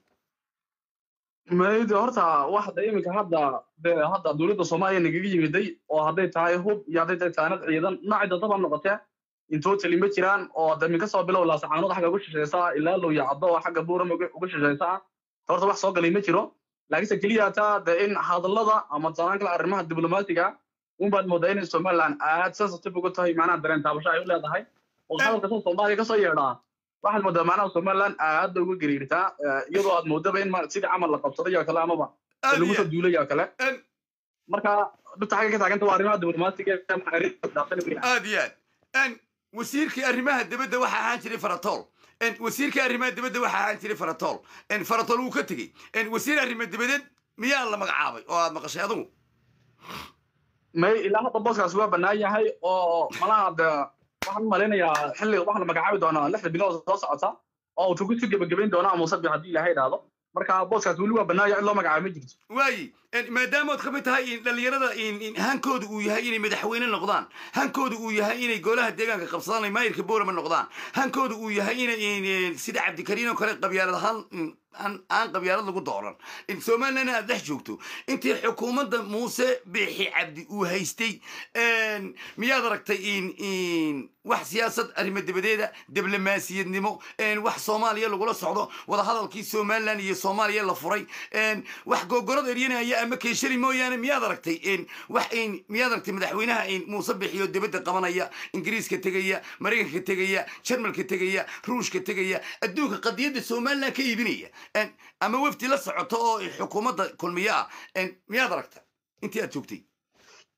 [SPEAKER 3] maydi horta waxda iminka hadda de hadda dowladda soomaaliya nagaga yimiday oo hadday tahay hub iyo hadday tahay taanad ciidan noocay dadaba noqotee intotally ma jiraan oo de minka soo bilow laasaxaanood xagga uga shishaysa ilaa low yacdo oo xagga buuram uga shishaysa horta wax soo galay ma jiro laakiinse keliya taa de in hadallada ama tanaan kale arrimaha diblomaatiga unbaad moodaa inay somaliland aad sensitive uga tahay macnaha dareen taabasho ay u leedahay oo hadalka soo soomaaliya kasoo yeedhaa waxaad moodaa macnaha somaliland aad uga gariirtaa iyadoo aad moodaba in sidii camal la qabsaday oo kale amaba lagu soo duulay oo kale marka dhibta xagga ka taaganta waa arrimaha diblomaatiga
[SPEAKER 1] aad iyo aad n wasiirkii arrimaha dibadda waxa ahaan jiray faratool wasiirkii arrimaha dibadda waxa ahaan jiray faratool faratool wuu ka tegey wasiir arrimo dibadeed miyaa la magacaabay oo aad maqashay adugu
[SPEAKER 3] may ilaa hadda booskaas waa bannaan yahay oo malaha de waxaan malaynayaa xilli waxaa la magacaabi doonaa lixda bilood soo socota oo uu tugu si gebagabayn doona ama sabi haddii ilaahay idhaahdo marka booskaas weli waa bannaaya in loo magacaabo ma jirto
[SPEAKER 1] waayi maadaamaad ka mid tahay dhalinyarada hankooda uu yahay inay madaxweyne noqdaan hankooda uu yahay inay golaha deegaanka qabsadaan ay maayirka boorama noqdaan hankooda uu yahay inay sida cabdikariin oo kale qabyaalad ahaan aan qabyaalad lagu dooran somaliland aad dhex joogto intii xukuumadda muuse biixi cabdi uu haystay miyaad aragtay wax siyaasad arrimo dibadeeda diblomaasiyadnimo wax soomaaliya lagula socdo wadahadalkii somaliland iyo soomaaliya la furay wax gogorada eryanaya ama keeshari mooyaane miyaad aragtay wax miyaad aragtay madaxweynaha muuse bixiyo dibadda qabanaya ingiriiska tegaya maraykanka tegaya jarmalka tegaya ruushka tegaya adduunka qadiyadda somaliland ka iibinaya ama wafdi la socoto oo xukuumadda kulmiye ah miyaad aragta intii aad joogtay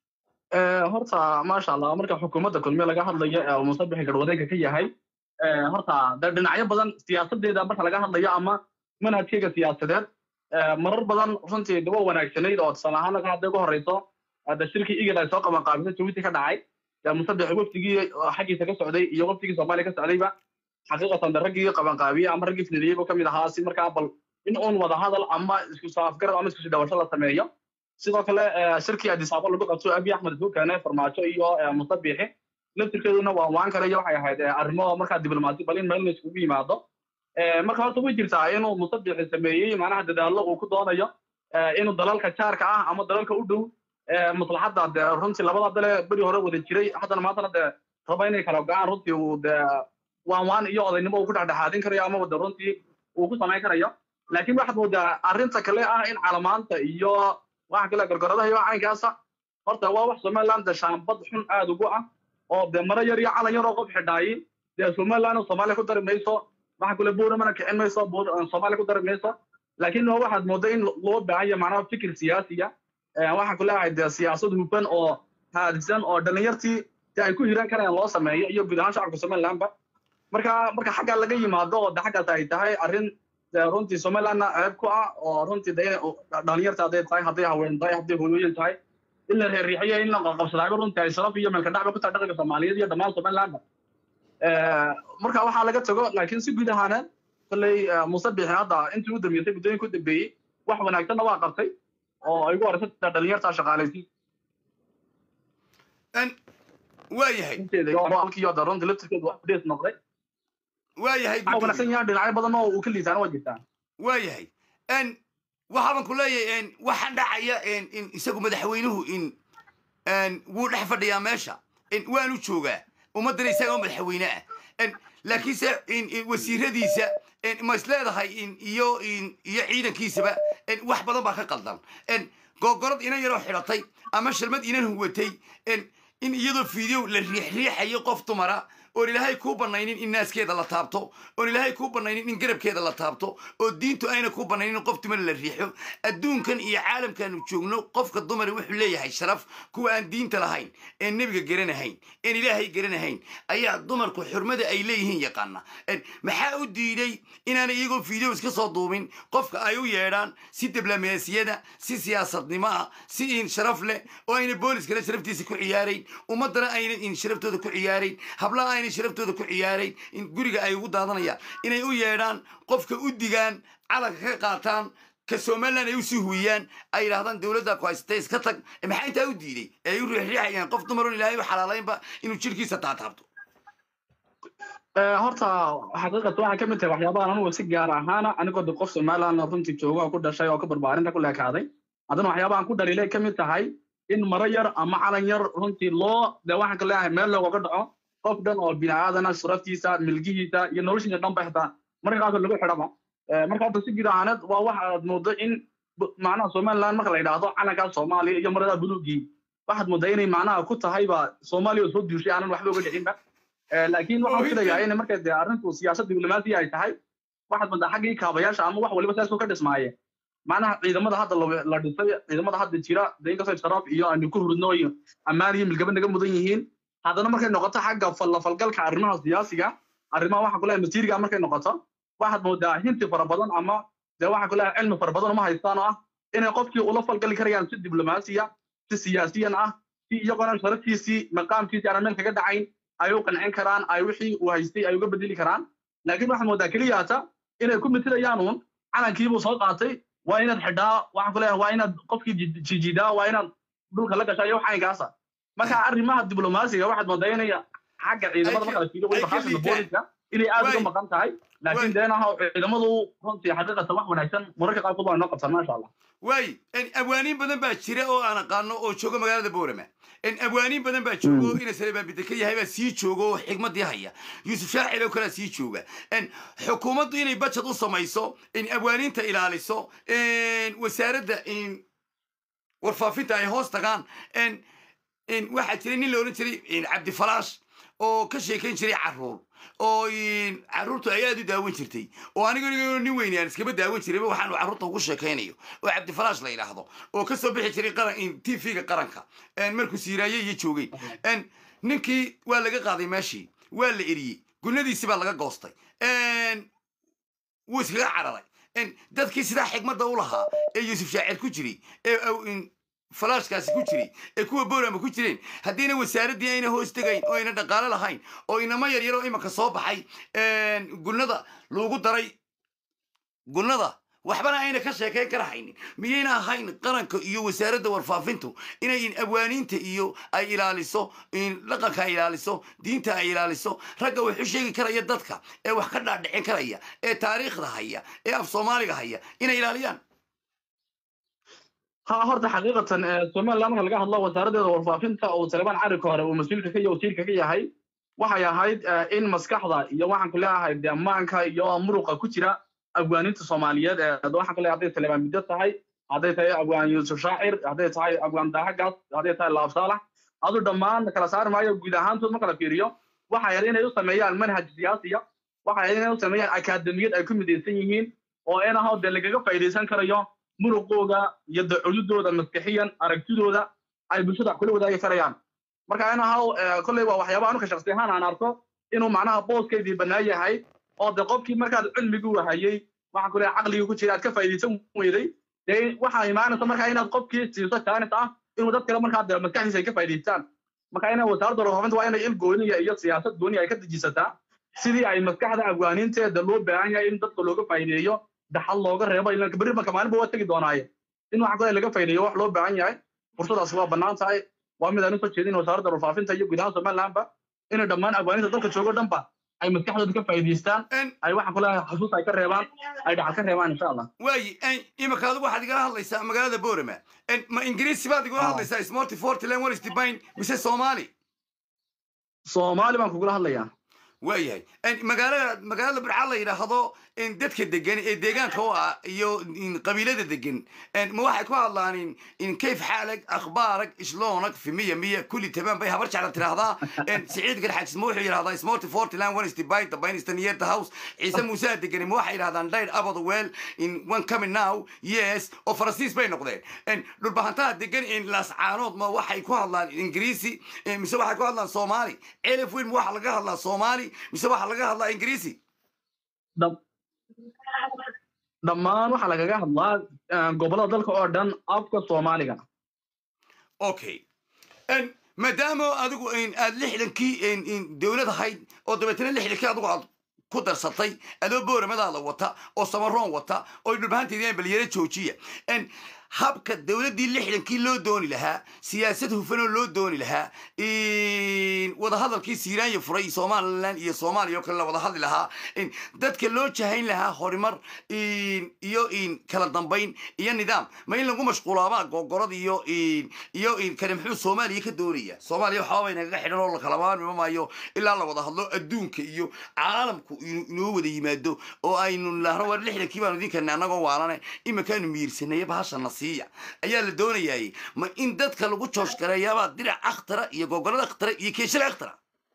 [SPEAKER 3] horta maasha allah marka xukuumadda kulmiye laga hadlayo ee uu musabixi garwadeenka ka yahay horta de dhinacyo badan siyaasadeeda marka laga hadlayo ama manhajkeyga siyaasadeed marar badan runtii dawa wanaagsanayd oo tusaale ahaan marka hadday ugu horeyso de shirkii igil ay soo qaban qaabisay jabuuti ka dhacay musabixi wafdigii xaggiisa ka socday iyo wafdigii soomaaliya ka socdayba xaqiiqatan de raggii qabanqaabiye ama raggii fidiliyey buu kamid ahaa si markaa bal in uun wada hadal ama isku soo afgarad ama isku soo dhawasho la sameeyo sidoo kale shirkii adisaabo lagu qabto abiy axmed isku keenay farmaajo iyo musabixi laftirkeeduna waa waan kale iyo waxay ahayd arrimo markaa diblomaasi bal in meel la iskugu yimaado marka horta way jirtaa inuu musabixi sameeyey macnaha dadaallo uu ku doonayo inuu dalalka jaarka ah ama dalalka u dhow maslaxadda de runtii labada dale beri hore wada jiray haddana maantana de raba inay kala go-aan runtii uu de waan waan iyo odaynimo uu ku dhexdhexaadin karayo ama de runtii uu ku samayn karayo laakiin waxaad moodaa arrinta kale ah in calamaanta iyo waxa kale gorgoradaha iyo caynkaasa horta waa wax somaliland de shaambad xun aad ugu ah oo de maro yar iyo calan yar oo qof xidhaayi dee somaliland soomaaliya ku dari mayso waxa kale buuramana kicin mayso soomaaliya ku dari mayso laakiin waxaad moodaa in loo baahan yahay macnaha fikir siyaasiya waxaan ku leeyahay de siyaasad hufan oo haadisan oo dhalinyartii de ay ku hiran karayaan loo sameeyo iyo guud ahaan shacabka somalilandba marka marka xaggaa laga yimaado oo de xaggaas ay tahay arrin runtii somalilandna ceeb ku ah oo runtii de dhalinyarta hadday tahay hadday haween tahay hadday hooyooyin tahay in la reerixiyo in la qabsadaayo runtii ay sharaf iyo meelka dhacba ku tahay dhaqanka soomaaliyeed iyo dhammaan somalilandba marka waxaa laga tago laakiin si guud ahaaneed kolley musabixi hadda intii u dambeysay muddooyinka u dambeeyey wax wanaagsanna waa qabtay oo ay ugu horeysay dhalinyarta shaqaalaysi
[SPEAKER 1] waayahay
[SPEAKER 3] halkiiyo da runtii laftirkeedu waa update noqday
[SPEAKER 1] waayahay
[SPEAKER 3] waxaa wanaagsan yahay dhinacyo badan oo uu ka liitaana waa jirtaa
[SPEAKER 1] waayahay n waxaaban ku leeyahay n waxaan dhacaya in isagu madaxweynuhu in wuu dhex fadhiyaa meesha waanu joogaa ummaddana isaga oo madaxweyne ah laakiinse wasiiradiisa ma is leedahay iyo iyo ciidankiisaba wax badan baa ka qaldan googorad inan yaroo xidhatay ama shalmad inan huwatay in iyadoo fiideo la riixriixayo qof dumara oon ilaahay kuu banaynin in naaskeeda la taabto oon ilaahay kuu banaynin in garabkeeda la taabto oo diintu ayna kuu banaynin qof dumar la riixo adduunkan iyo caalamkaanu joogno qofka dumara wuxuu leeyahay sharaf kuwa aan diinta lahayn een nebiga garanahayn een ilaahay garanahayn ayaa dumarku xurmada ay leeyihiin yaqaana maxaa u diiday inaanay iyagoo video iska soo duubin qofka ay u yeedhaan si diblomaasiyada si siyaasadnimo ah si in sharaf leh oo ayna booliskana sharaftiisa ku ciyaarayn ummaddana ayna in sharaftooda ku ciyaarayn hablaha ayna sharaftooda ku ciyaarayn in guriga ay ugu daadanayaan inay u yeedhaan qofka u digaan calanka ka qaataan ka somaliland ay usii huwiyaan ay yidhahdaan dowladda ku haysatay iska tag maxaa intaa u diiday ee ay u riixriixayaan qof dumaroon ilaahay u xalaalaynba inuu jirkiisa taataabto
[SPEAKER 3] horta xaqiiqata waxay ka mid tahay waxyaabahan anugu si gaar ahaana anigoo de qof somaliland runtii jooga oo ku dhashay oo ka barbaarinta ku leekaaday haddana waxyaabahan ku dhaliilay ka mid tahay in maro yar ama calan yar runtii loo de waxaan ka leeyahay meel loogaga dhaco qof dhan oo bini aadana suraftiisa milgihiisa iyo noloshiisa dhan ba xitaa marka qaarkood lagu xidhaba marka horta si guud ahaaneed waa waxa aad moodo in macnaha somaliland marka la yidhaahdo calankaa soomaaliya iyo marada buluugii waxaad moodaa inay macnaha ku tahayba soomaaliya oo soo duushay aanan waxba uga dhicinba laakiin waxaan filayaa in marka dee arrinku siyaasad diblomaasiya ay tahay waxaad moodaa xaggii kaabayaasha ama wax waliba saasoo ka dhismaaye macnaha ciidamada hadda la dhisay ciidamada hadda jira de inkastoo sharaf iyo aanu ku hurudno iyo ammaan iyo milgaba naga mudan yihiin haddana markay noqoto xagga falafalgalka arrimaha siyaasiga arrimaha waxa kule masiiriga markay noqoto waxaad moodaa hinti fara badan ama dee waxa kule cilmi fara badan uma haystaan oo ah inay qofkii ula falgali karayaan si diblomaasiya si siyaasiyan ah si iyagoona sharaftiisii maqaamkiisii aanan meel kaga dhacayn ay u qancin karaan ay wixii uu haystay ay uga bedeli karaan laakiin waxaad moodaa keliyaata inay ku mitilayaan uun calankiibuu soo qaatay waa inaad xidhaa waxaan ku leeyahay waa inaad qofkii jijidaa waa inaad dhulka la gashaa iyo wax caynkaasa marka arrimaha diblomaasiga waxaad moodaa inay xagga ciidamada marka la fiiriyo weliba xaasina booliska inay aad uga maqan tahay laakiin deenaha ciidamadu runtii xaqiiqatan wax wanaagsan mararka qaarkood waa inoo qabsan maasha allah
[SPEAKER 1] waay abwaaniin badan baa jira oo aan aqaano oo jooga magaalada boorama abwaaniin badan baa jooga oo ina salebaabida ka yahay baa sii jooga oo xigmadii haya yuusuf shaacil oo kalea sii jooga xukuumaddu inay bajad u samayso abwaaniinta ilaaliso wasaaradda warfaafinta ay hoos tagaan waxaa jiray nin la odhan jiray cabdifalaash oo ka sheekayn jiray carruur oo carruurtu ay aad u daawan jirtay oo aniga nin weyni aan iskaba daawan jirayba waxaanu carruurta ugu sheekaynayo oo cabdifalaash la yidhaahdo oo ka soo bixi jiray qaran t v-ga qaranka markuu siiraaye iyo joogay ninkii waa laga qaaday meeshii waa la eriyey gunadiisi baa laga goostay wuu iskaga cararay dadkii sidaa xigmadda u lahaa ee yuusuf shaacir ku jiray ee falaashkaasi ku jiray ee kuwa boorama ku jireen haddiina wasaaraddii ayna hoos tegayn oo ayna dhaqaalo lahayn oo inamo yaryaroo imanka soo baxay gunnada loogu daray gunnada waxbana ayna ka sheekayn kara haynin miyayna ahayn qaranka iyo wasaaradda warfaafintu inay abwaaniinta iyo ay ilaaliso dhaqanka ay ilaaliso diinta ay ilaaliso ragga wax u sheegi karaya dadka ee wax ka dhaadhicin karaya ee taariikhda haya ee af soomaaliga haya inay ilaaliyaan
[SPEAKER 3] ha horta xaqiiqatan somaliland marka laga hadlo wasaaraddeeda warfaafinta oo salebaan carrika hore uu mas-uulka ka wasiirka ka yahay waxay ahayd in maskaxda iyo waxaan ku leeyahay demaanka iyo muruqa ku jira abwaaninta soomaaliyeed waxaan ku leeyahay hadday salebaan middo tahay hadday tahay abwaan yuusuf shaacir hadday tahay abwaan daaxagaas hadday tahay laab saalax adu dhammaan kala saari maayo guud ahaantood marka la fiiriyo waxay ahayd inay u sameeyaan manhaj siyaasiya waxay ahayd inay u sameeyaan akaademiyad ay ku midaysan yihiin oo in ahoo dee lagaga faa'iidaysan karayo muruqooga iyo dacududooda maskixiyan aragtidooda ay bulshada wax kula wadaagi karayaan marka in ahaw kolley waa waxyaabaha anuka shaksi ahaan aan arko inuu macnaha booskeydii bannaan yahay oo de qofkii markaad cilmigii wahayey waxaan ku leeyahay caqligii ku jira aad ka faa'iidaysan weyday dee waxaa imaanaysa markaa inaad qofkii siiso jaanis ah inuu dad kale markaa de maskaxdiisa ay ka faa'iidaystaan marka ina wasaaradda warfaafinta waa inay il gooniya iyo siyaasad gooniya ay ka dejisataa sidii ay maskaxda afgaaninteeda loo baahan yahay in dadka looga faa'iideeyo daxal looga reebo ilan berri marka maalinba waa tegi doonaaye in waxa kale laga faa'iideeyo wax loo baahan yahay fursadaas waa bannaan tahay waa mid aan usoo jeedin wasaaradda warfaafinta iyo guud ahaan somalilandba inay dhammaan afgaaninta dalka joogo dhanba ay maskaxdooda ka faa'iidaystaan ay waxaan ku leeyahay xasuus ay ka reebaan ay dhaxal ka reebaan insha allah
[SPEAKER 1] waayi imanka adigu waxaad igala hadlaysaa magaalada boorama ma ingiriisi baad igula hadlaysaa smorty fortland walis dibine mise soomaali
[SPEAKER 3] soomaali baan kugula hadlayaa
[SPEAKER 1] waayahay magaalada magaalada burca la yidhaahdo dadka degan ee deegaanka u ah iyo qabiilada degan ma waxay ku hadlaan kayf xaalag akhbaarak isloonag fi miya miya kulli tamaan bay habar jecla tiraahdaa siciid garxajis ma wuxuu yidhahdaa smorty fortland one is divide the bain is the near the house ciise muuse degani ma waxay yidhahdaan died abad well in one coming now yes oo faransiis bay noqdeen dhulbahantaha degan laascaanood ma waxay ku hadlaan ingiriisi mise waxay ku hadlaan soomaali celif weyn ma waxa laga hadlaa soomaali mise waxaa laga hadlaa ingiriisi
[SPEAKER 3] dhammaan waxaa lagaga hadlaa gobollada dalka oo dhan afka soomaaliga
[SPEAKER 1] okay maadaama adigu aad lixdankii dowlad ahayd oo dabeetana lixdankii adigu aad ku darsatay adoo booramadaada wata oo samaroon wata oo dhulbahanteedii balyaro joojiya habka dowladdii lixdankii loo dooni lahaa siyaasad hufanoo loo dooni lahaa wadahadalkii siiraanya furay somalilan iyo soomaaliya oo kale la wada hadli lahaa dadka loo jahayn lahaa horumar iyo kala dambayn iyo nidaam ma in lagu mashquulaabaa gogorad iyo iyo kale muxuu soomaaliya ka doonaya soomaaliya waxaaba inagaga xidhan oo lakala maarmi maayo ilaa la wada hadlo adduunka iyo caalamku inoo wada yimaado oo aynu lahno war lixdankii baanu idinkan annagoo waalane iminkaanu miirsanaya bahashana siiya ayaa la doonayaay ma in dadka lagu joosh gareeyaabaa dirac akhtara iyo gogolada akhtara iyo keeshada akhtara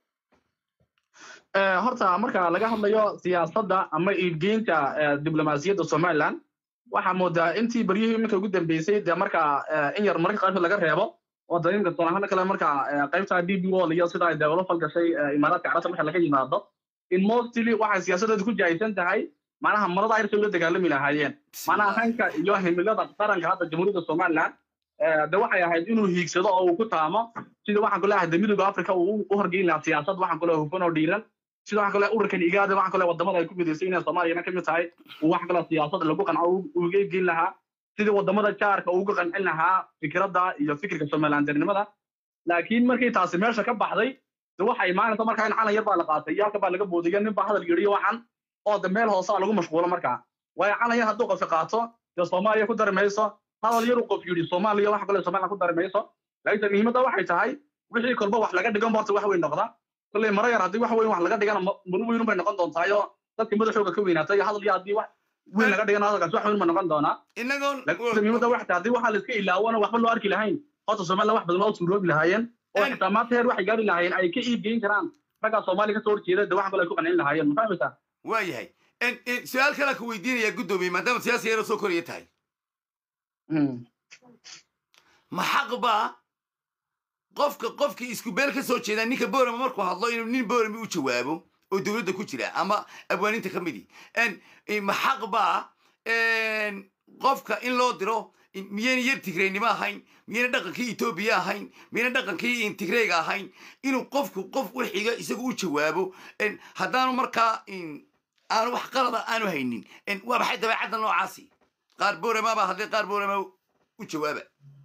[SPEAKER 3] horta marka laga hadlayo siyaasadda ama iibgeynta diblomaasiyadda somaliland waxaa moodaa intii beryihii iminka ugu dambeysay dee marka in yar marka qaybta laga reebo oo damiimka soonahana kale marka qaybta d b wall iyo sida ay dee ula falgashay imaaraadka carabta marka laga yimaado in mostly waxay siyaasaddeedu ku jahaysan tahay macnaha marada ayrsay ula dagaalami lahaayeen macnaha hanka iyo himilada qaranka hadda jamhuuriyadda somaliland de waxay ahayd inuu hiigsado oo uu ku taamo sida waxaan kuleeyahay de midowga africa uu u horgeyn lahaa siyaasad waxaan kuleeyahay hufan oo dhiiran sida waxaan kuleeyahay ururkan igaada waxaan kuleeyahay wadamada ay ku midaysan inay soomaaliyana kamid tahay uu waxaan kuleeyahay siyaasad lagu qanco uga egeyn lahaa sidii wadamada jaarka uga qancin lahaa fikradda iyo fikirka somalilandernimada laakiin markii taasi meesha ka baxday de waxay imaanaysa markaa in calan yar baa la qaatay iyo halka baa laga boodaya nin baa hadal yidhiyo waxan oo de meel hoosaa lagu mashquulo markaa waayo calan yar hadduu qofka qaato dee soomaaliya ku dari mayso hadal yar uu qof yidhi soomaaliya waxa kale somaliland ku dari mayso laakiinse muhiimadda waxay tahay wixii kolba wax laga dhigan horta wax weyn noqda kolley mara yar haddii wax weyn wax laga dhigana maro weyn bay noqon doontaa dadkii madaxooga ka weynaatay iyo hadal iyo haddii wax weyn laga dhigana hadalkaas wax weyn ba noqon doonaa laakiinse muhiimadda waxay tahay haddii waxaa la iska ilaawona waxba loo arki lahayn horta somaliland wax badan waa suuroobi lahaayeen oo xitaa maanta heer waxay gaari lahaayeen ay ka iibgeyn karaan raggaa soomaaliya kasoo horjeeda de wax kale ay ku qancin lahaayeen ma fahmaysaa
[SPEAKER 1] waa yahay En- en, su-aal kalaa ku weydiinayaa guddoomiye maadaama siyaasi yaro soo koraya tahay ma xaq baa qofka qofkii isku beel ka soo jeeda ninka boorama markuu hadlo inuu nin boorami u jawaabo oo dowladda ku jira ama abwaaninta ka midi En, eh, ma xaq baa en, qofka in loo diro in- miyayna yar tigreynimo ahayn miyayna dhaqankii etoobiya ahayn miyayna dhaqankii in tigreega ahayn inuu qofku qof u xiga isagu u jawaabo En, haddaanu markaa in, aanu wax qalada aanu haynin En, waa maxay dabeecadda noocaasi qaar boorama baa hadlay qaar boorama u jawaaba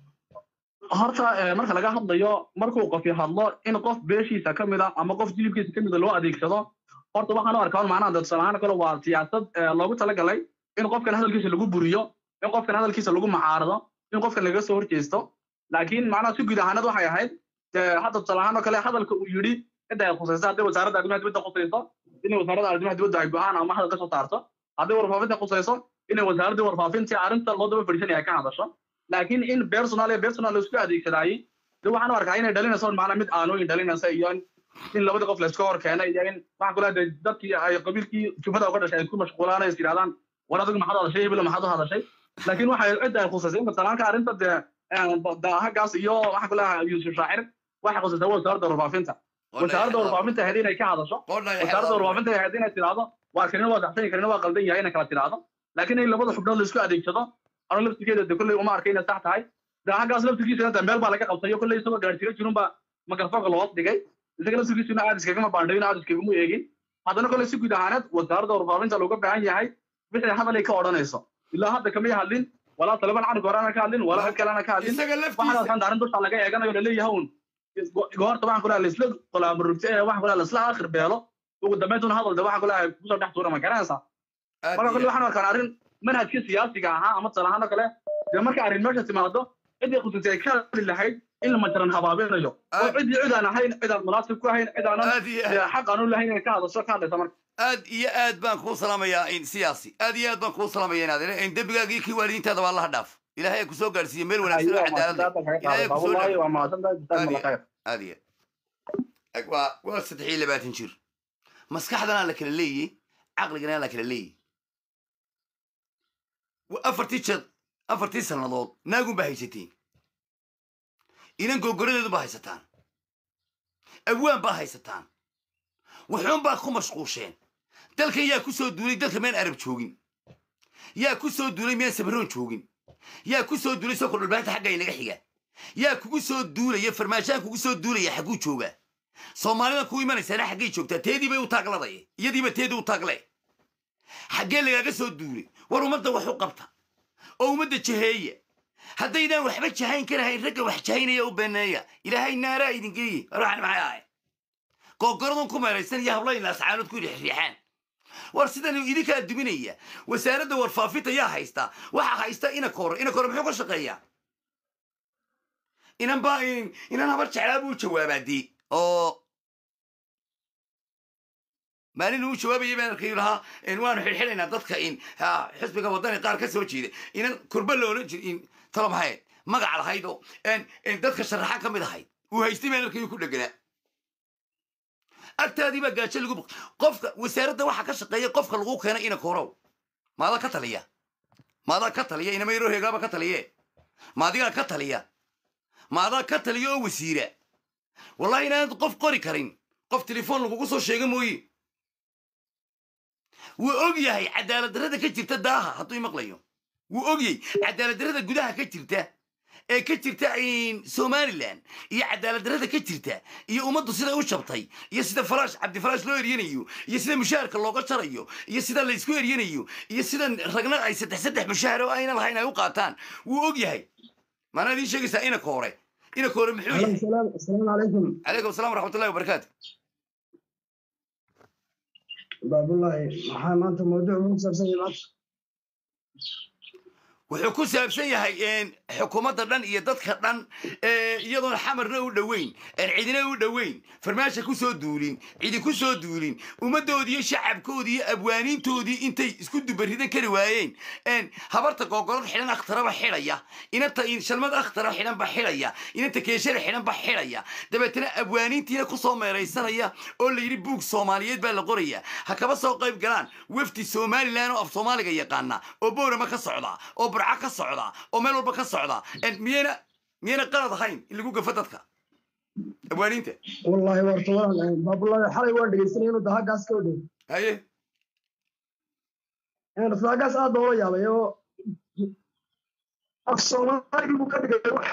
[SPEAKER 3] horta eh, marka laga hadlayo markuu qofi hadlo in qof beeshiisa ka mid a ama qof jilibkiisa ka mida loo adeegsado horta waxaan u arkaa un macnaha dadsan ahaan kale waa siyaasad eh, loogu talagalay in qofkan hadalkiisa lagu buriyo in qofkan hadalkiisa lagu macaarado in qofkan laga soo horjeesto laakiin macnaha si guud ahaanad waxay ahayd dee hadda tusaale ahaan oo kale hadalka uu yidhi cidda ay khusayso hadday wasaaradda arrimaha dibadda khusayso inay wasaaradda arrimaha dibadda ay go-aan ama hadal ka soo saarto hadday warfaafinta khusayso inay wasaaraddii warfaafintii arrinta loo daba fadhiisanaya ay ka hadasho laakiin in personal iyo personal laisku adeegsadaayey de waxaan u arkaa inay dhalinayso macnaa mid aanooyin dhalinaysa iyo in in labada qof layska hor keenay iyo in waxaan kula hadlay dadkii ay qabiilkii jufada uga dhashay ay ku mashquulaan ay is yidhahdaan war adigu maxaad hadashay hebel maxaad u hadashay laakiin waxay cidda ay khusasay in matalaanka arrinta dee daahagaas iyo waxaan kula yuusuf shaacir waxay khusasay wasaaradda warfaafinta wasaaradda warfaafinta ahayd inay ka hadasho wasaaradda warfaafinta ahayd inay tidhaahdo waa kanina waa saxsan kanina waa qaldan yahay inay kala tidhaahdo laakiin in labada xubnood laisku adeegsado anu laftigeeda de kolley uma arka inay sax tahay daahagaas laftigiisana de meel baa laga qabtayo kolley isagoo gaadhsiga jirunba mikrofoonka loos dhigay isaga laftigiisuna aad iskagama baandhayin aad iskagama eegin haddana kolley si guud ahaaneed wasaaradda warfaafinta looga baahan yahay wixii hadal ay ka odhanayso ilaa hadda kamay hadlin walaa taliban canuga horena ka hadlin walaa cid kalena ka hadlin
[SPEAKER 1] isaga
[SPEAKER 3] waxaan
[SPEAKER 1] laftiisa
[SPEAKER 3] arkaan arrin dusha laga eeganayo laleeyahay un goorta waxaan kulaha laisla qolaamurugta ee waxaan kulaha laisla akhir beelo ugu dambayntuna hadal de waxaan kulaha kusoo dhex tuura ma garanaysaa
[SPEAKER 1] aad
[SPEAKER 3] marka
[SPEAKER 1] iyo
[SPEAKER 3] kolley waxaan arkaan arrin manhajkii siyaasiga ahaa ama tusaale ahaan oo kale dee marka arrin meesha timaado ciddii khusaysa ay ka hadli lahayd in la majaran habaabinayo oo
[SPEAKER 1] Aad-
[SPEAKER 3] ciddii cid aan ahayn cid aan munaasib ku ahayn cid aanan
[SPEAKER 1] aad iyo aad
[SPEAKER 3] dee xaq aan u lahayn inay ka hadasho ka hadlaysa marka
[SPEAKER 1] aad iyo aad baan kuu salaamayaa in siyaasi aad iyo aad baan kuu salaamaya inaad in dembigaagii kii waalidiintaada waa allaha dhaaf ilaahay ha kusoo gaadhsiiye meel wanaagsan oo cadaalad leh ilaahay ha kusoo dhaaf
[SPEAKER 3] waa mahadsantahay jazakum allah khayr
[SPEAKER 1] aad iyo aad waa waa saddex iyo labaatan jir maskaxdana la kala leeyey caqligana la kala leeyey Wa- afartii jeed afartii sannadood naagun baa haysateen inan gogoradeedu baa haysataan awaan baa haysataan wuxuun baa ku mashquusheen dalkan yaa ku soo duulay dalka meen arab joogin yaa ku soo duulay meen sabroon joogin yaa ku soo duulay soo kordhalbaanta xagga inaga xiga yaa kugu soo duulaya farmaashaan kugu soo duulaya xagguu joogaa soomaalida ku imanaysaana xaggay joogtaa teedii bay u taagladay iyadiiba teedii u taagle xaggee lagaaga soo duulay war ummadda wax u qabta oo ummadda jaheeya haddaydaan waxba jahayn karahayn ragga wax jahaynaya u beeneeya ilaahay naaraa idin geeye ruuxan maxay ahay googoradun ku meeraysan iyo hablayna ascaanood ku rixriixaan war sidan idinkaa duminaya wasaaradda warfaafinta yaa haysta waxaa haysta inakoore inakoore muxuu ka shaqeeyaa inan baa inan habar jeclaa buu jawaabaa dee oo maalin uu jawaabayay baan arkay lahaa in waanu xidhxidhaynaa dadka in ha, xisbiga wadani qaar ka soo jeeda inan kurba la odhan jir in talo maxay magac lahayd oo en- en dadka sharaxaan ka mid ahayd uu haystay baan arkay ku dheganaa agtaadii baa gaajo lagu baq qofka wasaaradda waxaa ka shaqeeya qofka lagu keena ina korow maadaa ka taliya maadaa ka taliya inama yaroo heegaaba ka taliye maadigaa ka taliya maadaa ka taliya oo wasiira wallahi inaanad qof qori karin qof telefoon lagugu soo sheega mooye wuu og yahay cadaalad darrada ka jirta daaha hadduu imaqlayo wuu og yahay cadaalad darrada gudaha ka jirta ee ka jirta in somalilan iyo cadaalad darrada ka jirta iyo ummaddu siday u jabtay iyo sida farash cabdifarash loo eryanayo iyo sida mushaharka looga jarayo iyo sida laysku eryanayo iyo sida ragna ay saddex saddex mushahar oo ayna lahayn ay u qaataan wuu og yahay maanaa idiin sheegaysaa ina koore ina koore muxuu yahay
[SPEAKER 4] السلام السلام عليكم
[SPEAKER 1] calaykum assalam waraxmat ullahi wabarakaatu
[SPEAKER 4] باب الله maxaa maanta mawduuc ugu saabsan yahay maanta
[SPEAKER 1] wuxuu ku saabsan yahay xukuumadda dhan iyo dadka dhan ee iyadoon xamarna u dhoweyn een cidina u dhoweyn farmaasha ku soo duulin cidi ku soo duulin ummaddoodii iyo shacabkoodii iyo abwaaniintoodii intay isku dubaridan kari waayeen een habarta googolad xidhan akhtaraba xidhaya inanta shalmad akhtara xidhanba xidhaya inanta keeshada xidhanba xidhaya dabeetana abwaaniintiina kusoo meeraysanaya oo la yidhi buug soomaaliyeed baa la qoraya ha kaba soo qayb galaan wafdi somalilan oo af soomaaliga yaqaana oo boorama ka socda oo burca ka socda oo meel walba ka socda een miyayna miyayna qalad ahayn in lagu gafo dadka abwaaniinta
[SPEAKER 4] والله ورطوان باب الله حالي وان دغيسنay inuu daha gaas ka dhow
[SPEAKER 1] haye
[SPEAKER 4] een rasaa gaas aad loo yaabay oo af Soomaali buu ka dhigay wax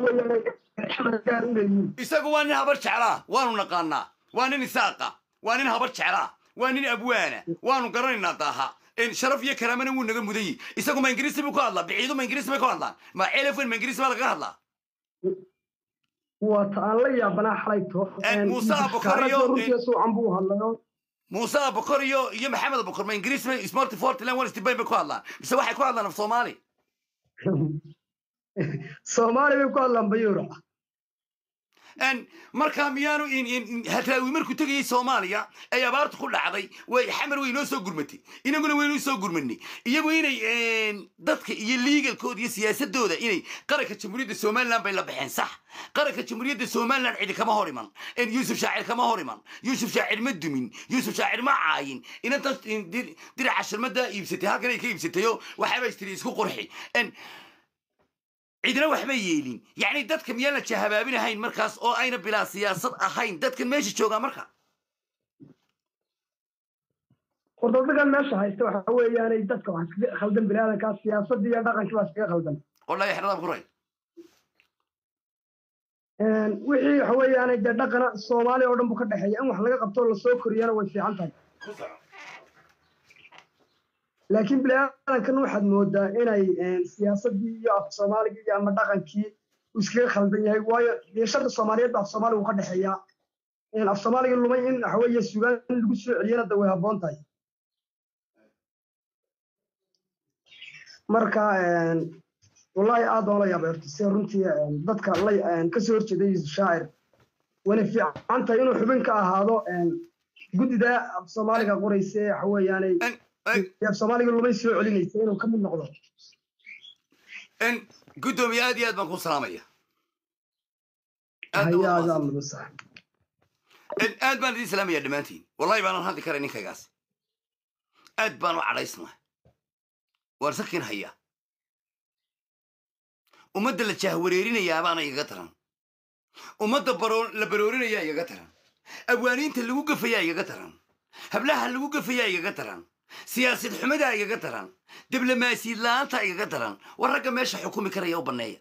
[SPEAKER 4] weeyaan
[SPEAKER 1] isagu waa nin habar jeclaa waanu naqaanaa waa nin isaaqa waa nin habar jeclaa waa nin abwaana waanu garanaynaa daaha een sharaf iyo karaamana wuu naga mudan yihi isagu ma ingiriisi buu ku hadlaa biciidu ma ingiriisi bay ku hadlaan ma celefon ma ingiriisi baa lagaga hadlaa
[SPEAKER 4] waa taan la yaabanaa xalayto
[SPEAKER 1] Een, Muuse Abukar iyo-
[SPEAKER 4] runtii soo buu hadlayo
[SPEAKER 1] muuse abukor iyo iyo maxamed abukor ma ingiriisi bay smart fortland one stibayn bay ku hadlaan mise waxay ku hadlaan af soomaali
[SPEAKER 4] Soomaali bay ku hadlaan bayuura
[SPEAKER 1] een markaa miyaanu in in in hadraawi markuu tegayay soomaaliya ay abaartu ku dhacday way xamar way inoo soo gurmatay inaguna waynu soo gurmanay iyagu inay een, dadka iyo liigalkooda iyo siyaasadooda inay qaranka jamhuuriyadda somaliland bay la baxeen sax qaranka jamhuuriyadda somaliland cidi kama hor iman een, yuusuf shaacir kama hor iman yuusuf shaacir ma dumin yuusuf shaacir ma caayin inantan in dir- diraca shalmada iibsatay halkan ay ka iibsatayo waxaaba istiri isku qurxi een, cidina waxba yeelin yacni dadka miyaan la jahabaabinahayn markaas oo ayna bilaa siyaasad ahayn dadkan meesha joogaa marka
[SPEAKER 4] qordodhagan meesha haysta waxa weeyaanay dadka wax iskaga khaldan biniaadankaa siyaasadii iyo dhaqankii baa iskaga khaldan
[SPEAKER 1] wallahi xeradaab kuray
[SPEAKER 4] Een, wixii waxa weeyaanay dee dhaqana soomaaliya oo dhan buu ka dhexeeya in wax laga qabto oo lasoo koriyana way fiican tahay laakiin biniaadankan waxaad moodaa inay een, siyaasadii iyo af soomaaligii iyo ama dhaqankii uu iskaga khaldan yahay waayo deeshada soomaaliyeed baa af soomaaliga uu ka dhexeeyaa Een, af soomaaliga lumay in waxa weeye sugaan in lagu soo celiyana da way habboon tahay marka een, wallahi aad baan la yaabay horta si runtii een, dadka la een, kasoo horjeeday yuusuf shaacir wayna fiican tahay inuu xubin ka ahaado een, guddida af soomaaliga qoraysa ee waxa weeyaanay
[SPEAKER 1] En- en-
[SPEAKER 4] af soomaaliga lumay soo celinaysa inuu ka mid noqdo
[SPEAKER 1] en guddoomiye aad iyo aad baan ku salaamaya aad baan
[SPEAKER 4] hayaa
[SPEAKER 1] u
[SPEAKER 4] adaa
[SPEAKER 1] mahadsan.
[SPEAKER 4] lagu sax
[SPEAKER 1] En aad baan idiin salaamaya dhammaantiin wallahi baanan hadli karay ninkaygaas aad baan u cadhaysnahay waan sakin hayaa ummadda la jahwareerinayaa baana igaga taran ummadda baroo- la baroorinayaa igaga taran abwaaniinta lagu gafayaa igaga taran hablaha lagu gafayaa igaga taran siyaasad xumadaa igaga taran diblomaasiyad la'aanta igaga taran war ragga meesha xukumi karaya u banneeya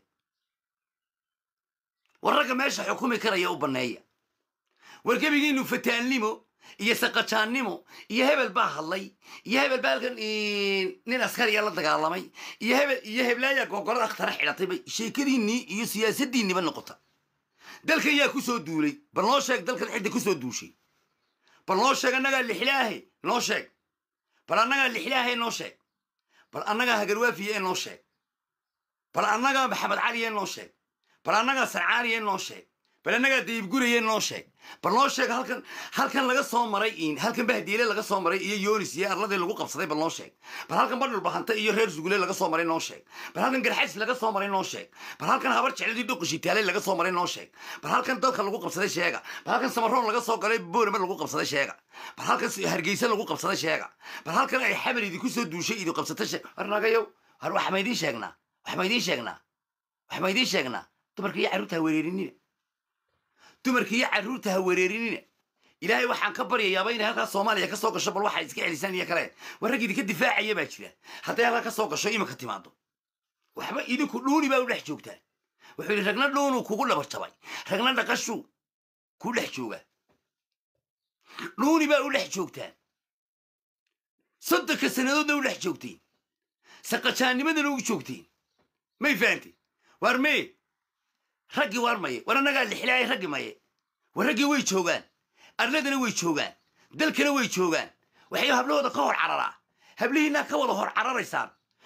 [SPEAKER 1] war ragga meesha xukumi karaya u banneeya war gebigiinu fataannimo iyo saqajaannimo iyo hebel baa hadlay iyo hebel baa halkan eh, nin askariya la dagaalamay iyo hebel iyo heblaayaa gogolada akhtara xidhatay bay sheekadiinnii iyo siyaasaddiinniba noqota dalkan yaa ku soo duulay bal noo sheeg dalkan cidda ku soo duushay bal noo sheeg annagaa lixlaahe noo sheeg bal annagaa lixlaahe noo sheeg bal annagaa hagarwaafiye noo sheeg bal annagaa maxamed caliye noo sheeg bal annagaa sarcaaniye noo sheeg bal annagaa dayibguraye noo sheeg bal noo sheeg halkan halkan laga soo maray in halkan bahdiile laga soo maray iyo yoonis iyo arladii lagu qabsaday bal noo sheeg bal halkan badhul bahanta iyo reer sugule laga soo maray noo sheeg bal halkan garxays laga soo maray noo sheeg bal halkan habar jecladii dhuqishitaale laga soo maray noo sheeg bal halkan dalka lagu qabsaday sheega bal halkan samaroon laga soo galay boorama lagu qabsaday sheega bal halkan hargeysa lagu qabsaday sheega bal halkan ay xamar idinku soo duushay idin qabsatay sheeg war nagayow har wax ma idiin sheegnaa wax ma idiin sheegnaa wax ma idiin sheegnaa dumarka iyo carruurta ha wereerinina dumarka iyo carruurta ha wereerinina ilaahay waxaan ka baryayaaba inay halkaas soomaaliya ka soo gasho bal waxay iska celisaan iyo kale war rag idinka difaacaya baa jira hadday halkaa ka soo gasho iminka timaado waxba idinku dhuuni baa u dhex joogtaan wuxuu yidhi ragna dhuunuu kugu dhabarjabay ragna dhaqashuu ku dhex joogaa dhuuni baa u dhex joogtaan soddonka sannadoodna u dhex joogteen saqajaannimadana u joogteen may fahantay waar mee raggii waar maye war annagaa lixlaay raggi maye war raggii way joogaan arladana way joogaan dalkana way joogaan waxay hablahooda ka hor cararaa hablihiinaa ka wada hor cararaysaan